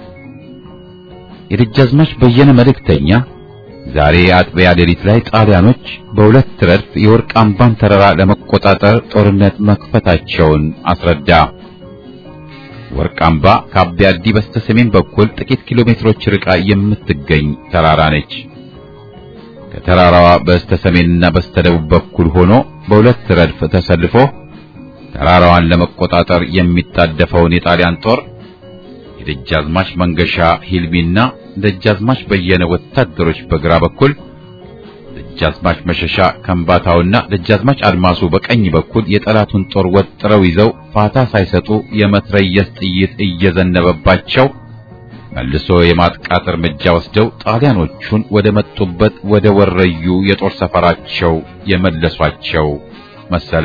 የደጃዝማች በየነ መልእክተኛ ዛሬ አጥቢያ ሌሊት ላይ ጣሊያኖች በሁለት ረድፍ የወርቅ አምባን ተራራ ለመቆጣጠር ጦርነት መክፈታቸውን አስረዳ። ወርቅ አምባ ከአቢያዲ በስተ ሰሜን በኩል ጥቂት ኪሎ ሜትሮች ርቃ የምትገኝ ተራራ ነች። ከተራራዋ በስተ ሰሜንና በስተ ደቡብ በኩል ሆኖ በሁለት ረድፍ ተሰልፎ ተራራዋን ለመቆጣጠር የሚጣደፈውን የጣሊያን ጦር የደጃዝማች መንገሻ ሂልሚና ደጃዝማች በየነ ወታደሮች በግራ በኩል ደጃዝማች መሸሻ ከምባታውና ደጃዝማች አድማሱ በቀኝ በኩል የጠላቱን ጦር ወጥረው ይዘው ፋታ ሳይሰጡ የመትረየስ ጥይት እየዘነበባቸው መልሶ የማጥቃት እርምጃ ወስደው ጣሊያኖቹን ወደ መጡበት ወደ ወረዩ የጦር ሰፈራቸው የመለሷቸው መሰለ።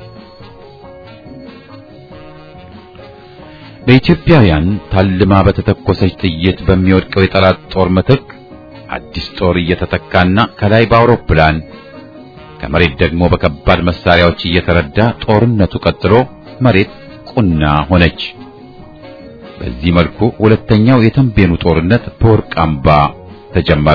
በኢትዮጵያውያን ታልማ በተተኮሰች ጥይት በሚወድቀው የጠላት ጦር ምትክ አዲስ ጦር እየተተካና ከላይ በአውሮፕላን ከመሬት ደግሞ በከባድ መሳሪያዎች እየተረዳ ጦርነቱ ቀጥሎ መሬት ቁና ሆነች። በዚህ መልኩ ሁለተኛው የተንቤኑ ጦርነት በወርቅ አምባ ተጀመረ።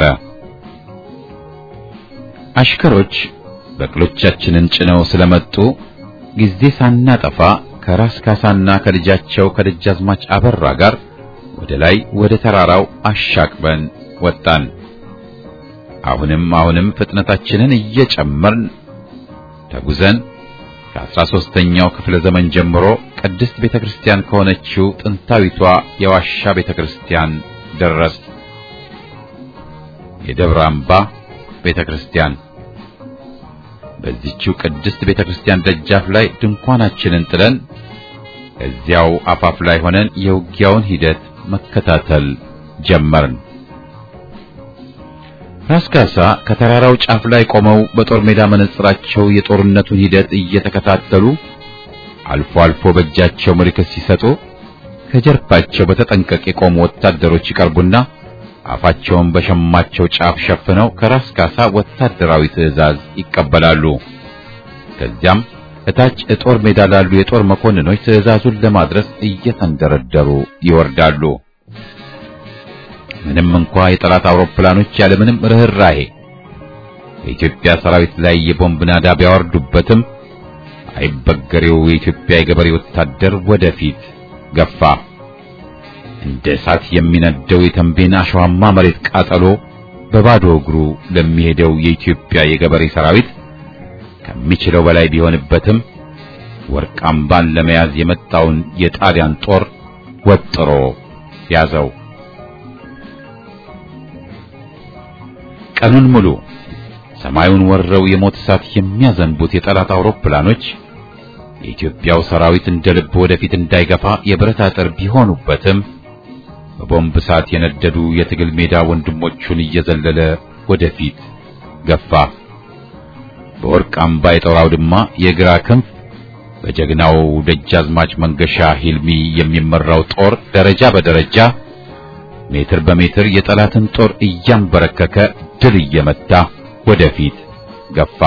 አሽከሮች በቅሎቻችንን ጭነው ስለመጡ ጊዜ ሳናጠፋ ከራስ ካሳና ከልጃቸው ከደጃዝማች አበራ ጋር ወደ ላይ ወደ ተራራው አሻቅበን ወጣን። አሁንም አሁንም ፍጥነታችንን እየጨመርን ተጉዘን ከአስራ ሦስተኛው ክፍለ ዘመን ጀምሮ ቅድስት ቤተክርስቲያን ከሆነችው ጥንታዊቷ የዋሻ ቤተክርስቲያን ደረስ። የደብረ አምባ ቤተክርስቲያን በዚህችው ቅድስት ቤተክርስቲያን ደጃፍ ላይ ድንኳናችንን ጥለን እዚያው አፋፍ ላይ ሆነን የውጊያውን ሂደት መከታተል ጀመርን። ራስ ካሳ ከተራራው ጫፍ ላይ ቆመው በጦር ሜዳ መነጽራቸው የጦርነቱን ሂደት እየተከታተሉ አልፎ አልፎ በእጃቸው ምልክት ሲሰጡ ከጀርባቸው በተጠንቀቅ የቆሙ ወታደሮች ይቀርቡና አፋቸውን በሸማቸው ጫፍ ሸፍነው ከራስ ካሳ ወታደራዊ ትዕዛዝ ይቀበላሉ። ከዚያም እታች የጦር ሜዳ ላሉ የጦር መኮንኖች ትዕዛዙን ለማድረስ እየተንደረደሩ ይወርዳሉ። ምንም እንኳ የጠላት አውሮፕላኖች ያለምንም ርህራሄ በኢትዮጵያ ሰራዊት ላይ የቦምብ ናዳ ቢያወርዱበትም አይበገሬው የኢትዮጵያ የገበሬ ወታደር ወደፊት ገፋ። እንደ እሳት የሚነደው የተንቤን አሸዋማ መሬት ቃጠሎ በባዶ እግሩ ለሚሄደው የኢትዮጵያ የገበሬ ሰራዊት ከሚችለው በላይ ቢሆንበትም ወርቅ አምባን ለመያዝ የመጣውን የጣሊያን ጦር ወጥሮ ያዘው። ቀኑን ሙሉ ሰማዩን ወረው የሞት እሳት የሚያዘንቡት የጠላት አውሮፕላኖች የኢትዮጵያው ሰራዊት እንደ ልብ ወደፊት እንዳይገፋ የብረት አጥር ቢሆኑበትም በቦምብ እሳት የነደዱ የትግል ሜዳ ወንድሞቹን እየዘለለ ወደፊት ገፋ። በወርቅ አምባ የጦር አውድማ የግራ ክንፍ በጀግናው ደጃዝማች መንገሻ ሂልሚ የሚመራው ጦር ደረጃ በደረጃ ሜትር በሜትር የጠላትን ጦር እያንበረከከ ድል እየመታ ወደፊት ገፋ።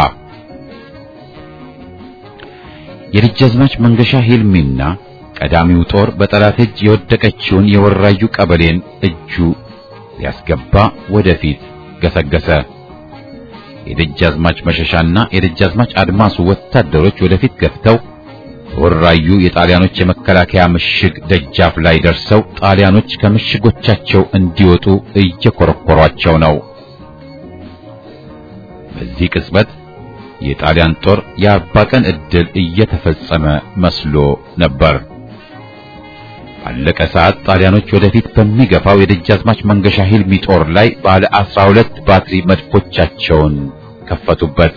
የደጃዝማች መንገሻ ሂልሚና ቀዳሚው ጦር በጠላት እጅ የወደቀችውን የወራዩ ቀበሌን እጁ ሊያስገባ ወደፊት ገሰገሰ። የደጃዝማች መሸሻና የደጃዝማች አድማሱ ወታደሮች ወደፊት ገፍተው በወራዩ የጣሊያኖች የመከላከያ ምሽግ ደጃፍ ላይ ደርሰው ጣሊያኖች ከምሽጎቻቸው እንዲወጡ እየኮረኮሯቸው ነው። በዚህ ቅጽበት የጣሊያን ጦር የአርባ ቀን ዕድል እየተፈጸመ መስሎ ነበር። ባለቀ ሰዓት ጣሊያኖች ወደፊት በሚገፋው የደጃዝማች መንገሻ ሂልሚ ጦር ላይ ባለ አስራ ሁለት ባትሪ መድፎቻቸውን ከፈቱበት።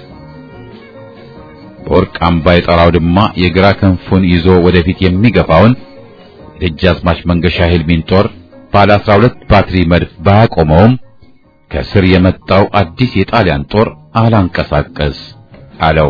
በወርቅ አምባ የጦር አውድማ የግራ ክንፉን ይዞ ወደፊት የሚገፋውን የደጃዝማች መንገሻ ሂልሚን ጦር ባለ አስራ ሁለት ባትሪ መድፍ ባያቆመውም ከስር የመጣው አዲስ የጣሊያን ጦር አላንቀሳቀስ አለው።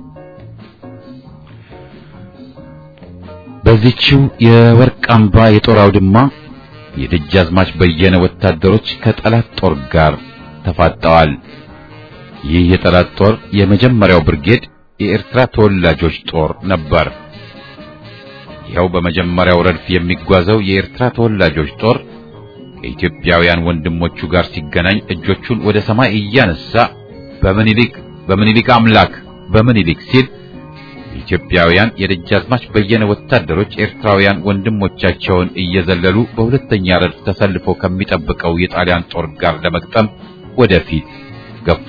በዚህችው የወርቅ አምባ የጦር አውድማ የደጃዝማች በየነ ወታደሮች ከጠላት ጦር ጋር ተፋጠዋል። ይህ የጠላት ጦር የመጀመሪያው ብርጌድ የኤርትራ ተወላጆች ጦር ነበር። ይኸው በመጀመሪያው ረድፍ የሚጓዘው የኤርትራ ተወላጆች ጦር ከኢትዮጵያውያን ወንድሞቹ ጋር ሲገናኝ እጆቹን ወደ ሰማይ እያነሳ በምኒልክ በምኒልክ አምላክ በምኒልክ ሲል ኢትዮጵያውያን የደጃዝማች በየነ ወታደሮች ኤርትራውያን ወንድሞቻቸውን እየዘለሉ በሁለተኛ ረድፍ ተሰልፎ ከሚጠብቀው የጣሊያን ጦር ጋር ለመግጠም ወደፊት ገፉ።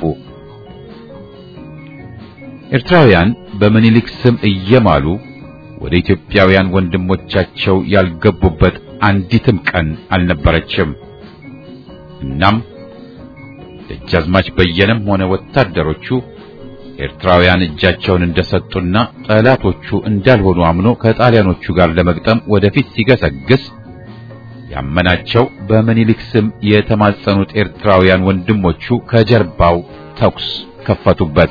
ኤርትራውያን በምኒልክ ስም እየማሉ ወደ ኢትዮጵያውያን ወንድሞቻቸው ያልገቡበት አንዲትም ቀን አልነበረችም። እናም ደጃዝማች በየነም ሆነ ወታደሮቹ ኤርትራውያን እጃቸውን እንደሰጡና ጠላቶቹ እንዳልሆኑ አምኖ ከጣሊያኖቹ ጋር ለመግጠም ወደፊት ሲገሰግስ ያመናቸው በምኒልክ ስም የተማጸኑት ኤርትራውያን ወንድሞቹ ከጀርባው ተኩስ ከፈቱበት።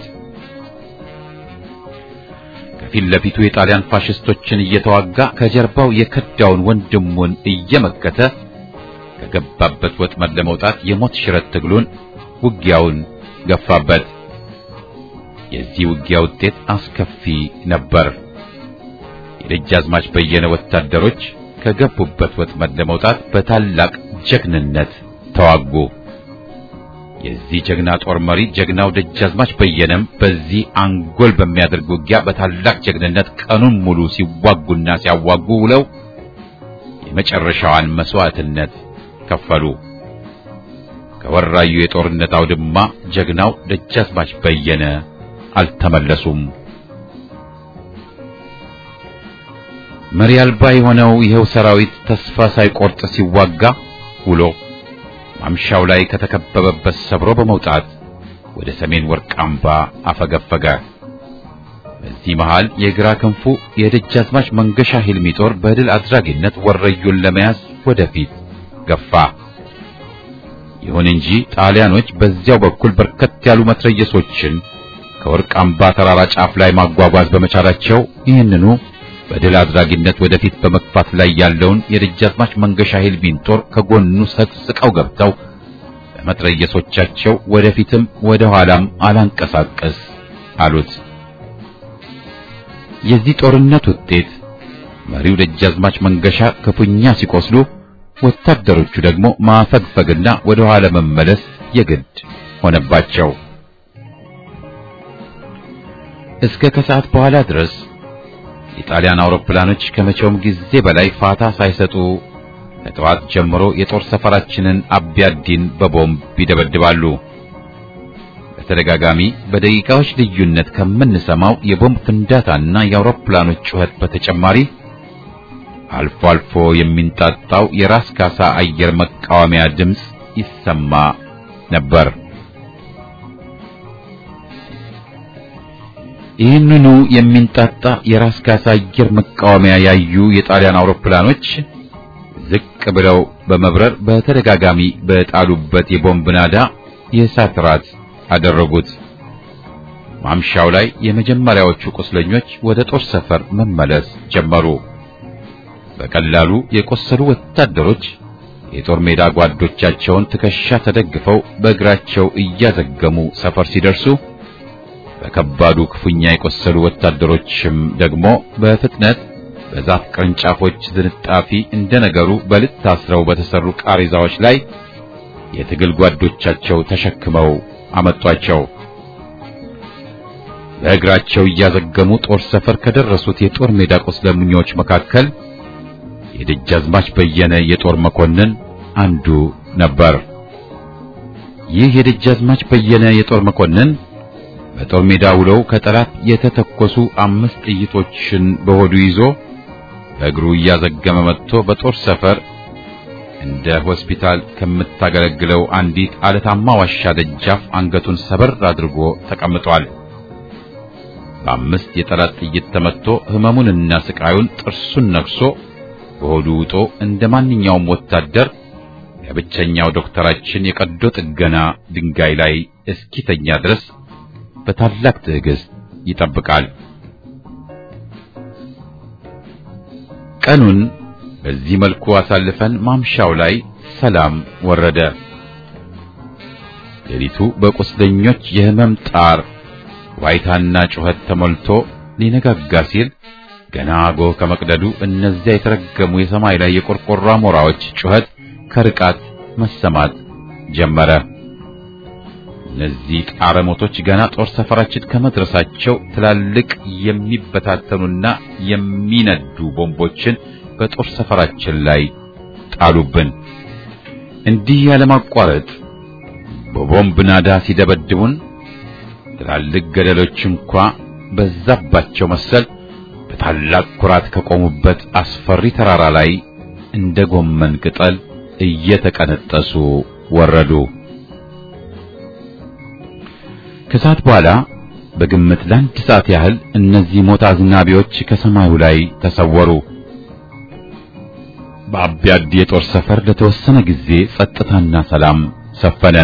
ከፊት ለፊቱ የጣሊያን ፋሽስቶችን እየተዋጋ ከጀርባው የከዳውን ወንድሙን እየመከተ ከገባበት ወጥመድ ለመውጣት የሞት ሽረት ትግሉን ውጊያውን ገፋበት። የዚህ ውጊያ ውጤት አስከፊ ነበር። የደጃዝማች በየነ ወታደሮች ከገቡበት ወጥመድ ለመውጣት በታላቅ ጀግንነት ተዋጉ። የዚህ ጀግና ጦር መሪ ጀግናው ደጃዝማች በየነም በዚህ አንጎል በሚያደርግ ውጊያ በታላቅ ጀግንነት ቀኑን ሙሉ ሲዋጉና ሲያዋጉ ውለው የመጨረሻዋን መስዋዕትነት ከፈሉ። ከወራዩ የጦርነት አውድማ ጀግናው ደጃዝማች በየነ አልተመለሱም። መሪ አልባ የሆነው ይኸው ሰራዊት ተስፋ ሳይቆርጥ ሲዋጋ ውሎ ማምሻው ላይ ከተከበበበት ሰብሮ በመውጣት ወደ ሰሜን ወርቅ አምባ አፈገፈገ። በዚህ መሃል የግራ ክንፉ የደጃዝማች መንገሻ ሂልሚ ጦር በድል አድራጊነት ወረዩን ለመያዝ ወደፊት ገፋ። ይሁን እንጂ ጣሊያኖች በዚያው በኩል በርከት ያሉ መትረየሶችን ከወርቅ አምባ ተራራ ጫፍ ላይ ማጓጓዝ በመቻላቸው ይህንኑ በድል አድራጊነት ወደፊት በመግፋት ላይ ያለውን የደጃዝማች መንገሻ ሂልሚን ጦር ከጎኑ ሰቅስቀው ገብተው በመትረየሶቻቸው ወደፊትም ወደ ኋላም አላንቀሳቀስ አሉት። የዚህ ጦርነት ውጤት መሪው ደጃዝማች መንገሻ ክፉኛ ሲቆስሉ፣ ወታደሮቹ ደግሞ ማፈግፈግና ወደ ኋላ መመለስ የግድ ሆነባቸው። እስከ ከሰዓት በኋላ ድረስ የጣሊያን አውሮፕላኖች ከመቼውም ጊዜ በላይ ፋታ ሳይሰጡ ከጠዋት ጀምሮ የጦር ሰፈራችንን አቢያዲን በቦምብ ይደበድባሉ። በተደጋጋሚ በደቂቃዎች ልዩነት ከምንሰማው የቦምብ ፍንዳታና የአውሮፕላኖች ጩኸት በተጨማሪ አልፎ አልፎ የሚንጣጣው የራስ ካሳ አየር መቃወሚያ ድምፅ ይሰማ ነበር። ይህንኑ የሚንጣጣ የራስ ካሳ አየር መቃወሚያ ያዩ የጣሊያን አውሮፕላኖች ዝቅ ብለው በመብረር በተደጋጋሚ በጣሉበት የቦምብ ናዳ የእሳት ራት አደረጉት። ማምሻው ላይ የመጀመሪያዎቹ ቁስለኞች ወደ ጦር ሰፈር መመለስ ጀመሩ። በቀላሉ የቆሰሉ ወታደሮች የጦር ሜዳ ጓዶቻቸውን ትከሻ ተደግፈው በእግራቸው እያዘገሙ ሰፈር ሲደርሱ በከባዱ ክፉኛ የቆሰሉ ወታደሮችም ደግሞ በፍጥነት በዛፍ ቅርንጫፎች ዝንጣፊ እንደነገሩ በልጥ ታስረው በተሰሩ ቃሬዛዎች ላይ የትግል ጓዶቻቸው ተሸክመው አመጧቸው። በእግራቸው እያዘገሙ ጦር ሰፈር ከደረሱት የጦር ሜዳ ቁስለኞች መካከል የደጃዝማች በየነ የጦር መኮንን አንዱ ነበር። ይህ የደጃዝማች በየነ የጦር መኮንን በጦር ሜዳ ውለው ከጠላት የተተኮሱ አምስት ጥይቶችን በሆዱ ይዞ በእግሩ እያዘገመ መጥቶ በጦር ሰፈር እንደ ሆስፒታል ከምታገለግለው አንዲት አለታማ ዋሻ ደጃፍ አንገቱን ሰበር አድርጎ ተቀምጧል። በአምስት የጠላት ጥይት ተመትቶ ሕመሙንና ስቃዩን ጥርሱን ነክሶ በሆዱ ውጦ እንደ ማንኛውም ወታደር የብቸኛው ዶክተራችን የቀዶ ጥገና ድንጋይ ላይ እስኪተኛ ድረስ በታላቅ ትዕግስት ይጠብቃል። ቀኑን በዚህ መልኩ አሳልፈን ማምሻው ላይ ሰላም ወረደ። ሌሊቱ በቁስለኞች የህመም ጣር ዋይታና ጩኸት ተሞልቶ ሊነጋጋ ሲል ገና ጎህ ከመቅደዱ እነዚያ የተረገሙ የሰማይ ላይ የቆርቆሮ አሞራዎች ጩኸት ከርቃት መሰማት ጀመረ። እነዚህ ጣረ ሞቶች ገና ጦር ሰፈራችን ከመድረሳቸው ትላልቅ የሚበታተኑና የሚነዱ ቦምቦችን በጦር ሰፈራችን ላይ ጣሉብን። እንዲህ ያለማቋረጥ በቦምብ ናዳ ሲደበድቡን ትላልቅ ገደሎች እንኳ በዛባቸው መሰል በታላቅ ኩራት ከቆሙበት አስፈሪ ተራራ ላይ እንደ ጎመን ቅጠል እየተቀነጠሱ ወረዱ። ከሰዓት በኋላ በግምት ለአንድ ሰዓት ያህል እነዚህ ሞት አዝናቢዎች ከሰማዩ ላይ ተሰወሩ። በአቢያዲ የጦር ሰፈር ለተወሰነ ጊዜ ጸጥታና ሰላም ሰፈነ።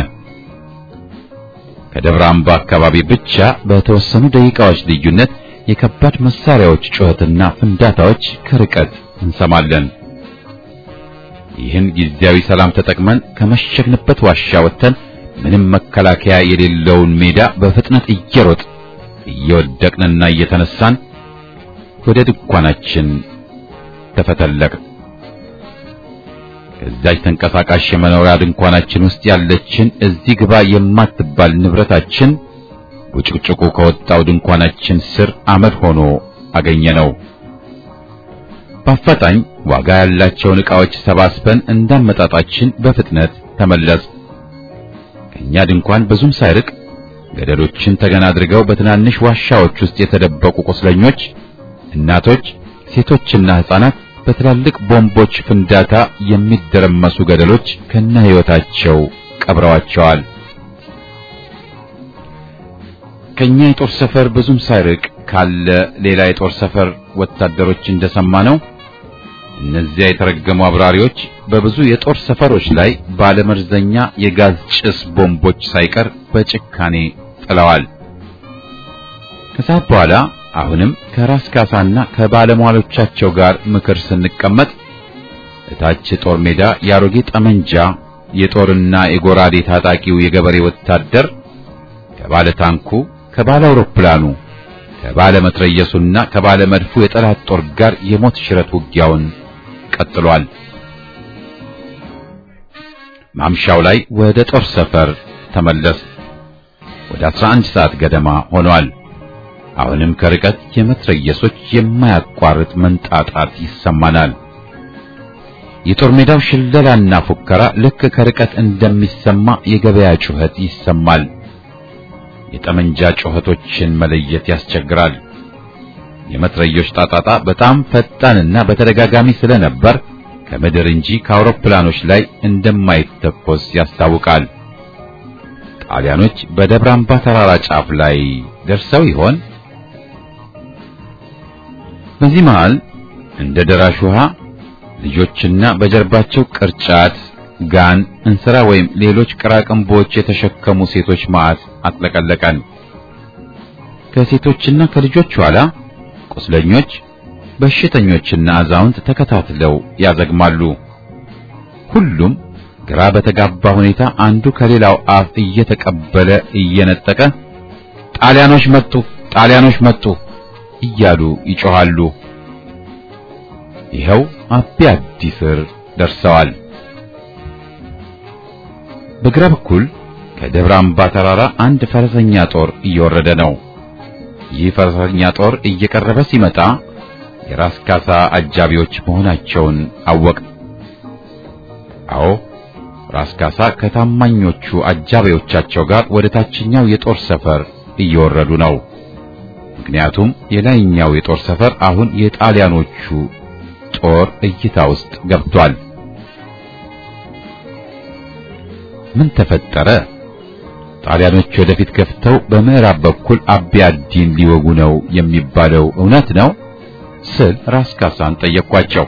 ከደብረ አምባ አካባቢ ብቻ በተወሰኑ ደቂቃዎች ልዩነት የከባድ መሳሪያዎች ጩኸትና ፍንዳታዎች ከርቀት እንሰማለን። ይህን ጊዜያዊ ሰላም ተጠቅመን ከመሸግንበት ዋሻ ወጥተን ምንም መከላከያ የሌለውን ሜዳ በፍጥነት እየሮጥ እየወደቅንና እየተነሳን ወደ ድንኳናችን ተፈተለቅ። ከዛች ተንቀሳቃሽ የመኖሪያ ድንኳናችን ውስጥ ያለችን እዚህ ግባ የማትባል ንብረታችን ቡጭቅጭቁ ከወጣው ድንኳናችን ስር አመድ ሆኖ አገኘነው። በአፋጣኝ ዋጋ ያላቸውን ዕቃዎች ሰባስበን እንዳመጣጣችን በፍጥነት ተመለስ። ከኛ ድንኳን ብዙም ሳይርቅ ገደሎችን ተገና አድርገው በትናንሽ ዋሻዎች ውስጥ የተደበቁ ቁስለኞች፣ እናቶች፣ ሴቶችና ሕፃናት በትላልቅ ቦምቦች ፍንዳታ የሚደረመሱ ገደሎች ከነ ሕይወታቸው ቀብረዋቸዋል። ከኛ የጦር ሰፈር ብዙም ሳይርቅ ካለ ሌላ የጦር ሰፈር ወታደሮች እንደሰማ ነው እነዚያ የተረገሙ አብራሪዎች በብዙ የጦር ሰፈሮች ላይ ባለመርዘኛ የጋዝ ጭስ ቦምቦች ሳይቀር በጭካኔ ጥለዋል። ከሰዓት በኋላ አሁንም ከራስ ካሳና ከባለሟሎቻቸው ጋር ምክር ስንቀመጥ እታች ጦር ሜዳ የአሮጌ ጠመንጃ የጦርና የጎራዴ ታጣቂው የገበሬ ወታደር ከባለ ታንኩ፣ ከባለ አውሮፕላኑ፣ ከባለ መትረየሱና ከባለ መድፉ የጠላት ጦር ጋር የሞት ሽረት ውጊያውን ቀጥሏል። ማምሻው ላይ ወደ ጦር ሰፈር ተመለስ። ወደ 11 ሰዓት ገደማ ሆኗል። አሁንም ከርቀት የመትረየሶች የማያቋርጥ መንጣጣት ይሰማናል። የጦር ሜዳው ሽለላና ፉከራ ልክ ከርቀት እንደሚሰማ የገበያ ጩኸት ይሰማል። የጠመንጃ ጩኸቶችን መለየት ያስቸግራል። የመትረዮች ጣጣጣ በጣም ፈጣንና በተደጋጋሚ ስለነበር ከምድር እንጂ ከአውሮፕላኖች ላይ እንደማይተኮስ ያስታውቃል። ጣሊያኖች በደብረ አምባ ተራራ ጫፍ ላይ ደርሰው ይሆን? በዚህ መሃል እንደ ደራሽ ውሃ ልጆችና በጀርባቸው ቅርጫት፣ ጋን፣ እንስራ ወይም ሌሎች ቅራቅንቦች የተሸከሙ ሴቶች ማዕት አጥለቀለቀን። ከሴቶችና ከልጆች ኋላ ቁስለኞች፣ በሽተኞችና አዛውንት ተከታትለው ያዘግማሉ። ሁሉም ግራ በተጋባ ሁኔታ አንዱ ከሌላው አፍ እየተቀበለ እየነጠቀ ጣሊያኖች መጡ፣ ጣሊያኖች መጡ እያሉ ይጮሃሉ። ይኸው አቢ አዲ ስር ደርሰዋል። በግራ በኩል ከደብረ አምባ ተራራ አንድ ፈረሰኛ ጦር እየወረደ ነው። ይህ ፈረሰኛ ጦር እየቀረበ ሲመጣ የራስ ካሳ አጃቢዎች መሆናቸውን አወቅ። አዎ ራስ ካሳ ከታማኞቹ አጃቢዎቻቸው ጋር ወደ ታችኛው የጦር ሰፈር እየወረዱ ነው። ምክንያቱም የላይኛው የጦር ሰፈር አሁን የጣሊያኖቹ ጦር እይታ ውስጥ ገብቷል። ምን ተፈጠረ? ጣሊያኖች ወደፊት ገፍተው በምዕራብ በኩል አቢ አዲን ሊወጉ ነው የሚባለው እውነት ነው ስል ራስ ካሳን ጠየቅኳቸው።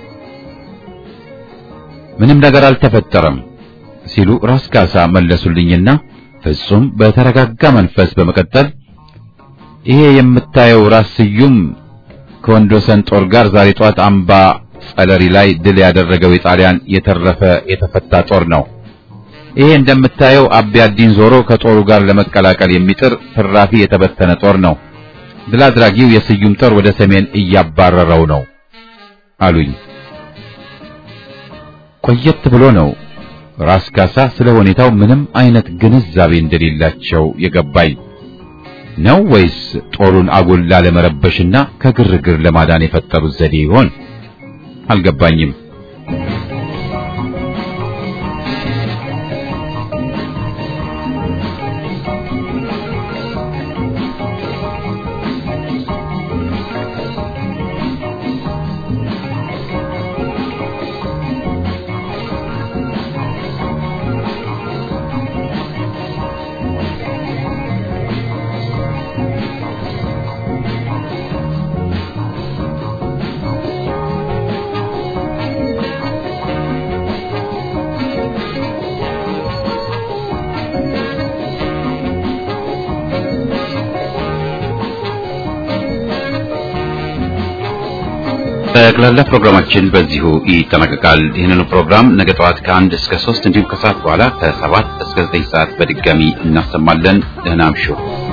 ምንም ነገር አልተፈጠረም ሲሉ ራስ ካሳ መለሱልኝና ፍጹም በተረጋጋ መንፈስ በመቀጠል ይሄ የምታየው ራስ ስዩም ከወንዶሰን ጦር ጋር ዛሬ ጧት አምባ ጸለሪ ላይ ድል ያደረገው የጣሊያን የተረፈ የተፈታ ጦር ነው። ይሄ እንደምታየው አቢ አዲን ዞሮ ከጦሩ ጋር ለመቀላቀል የሚጥር ትራፊ የተበተነ ጦር ነው። ድል አድራጊው የስዩም ጦር ወደ ሰሜን እያባረረው ነው አሉኝ። ቆየት ብሎ ነው ራስ ካሳ ስለ ሁኔታው ምንም አይነት ግንዛቤ እንደሌላቸው የገባኝ ነው ወይስ ጦሩን አጉል ላለመረበሽና ከግርግር ለማዳን የፈጠሩት ዘዴ ይሆን? አልገባኝም። ጠቅላላ ፕሮግራማችን በዚሁ ይጠናቀቃል። ይህንኑ ፕሮግራም ነገ ጠዋት ከአንድ እስከ ሶስት እንዲሁም ከሰዓት በኋላ ከሰባት እስከ ዘጠኝ ሰዓት በድጋሚ እናሰማለን። ደህና እምሹ።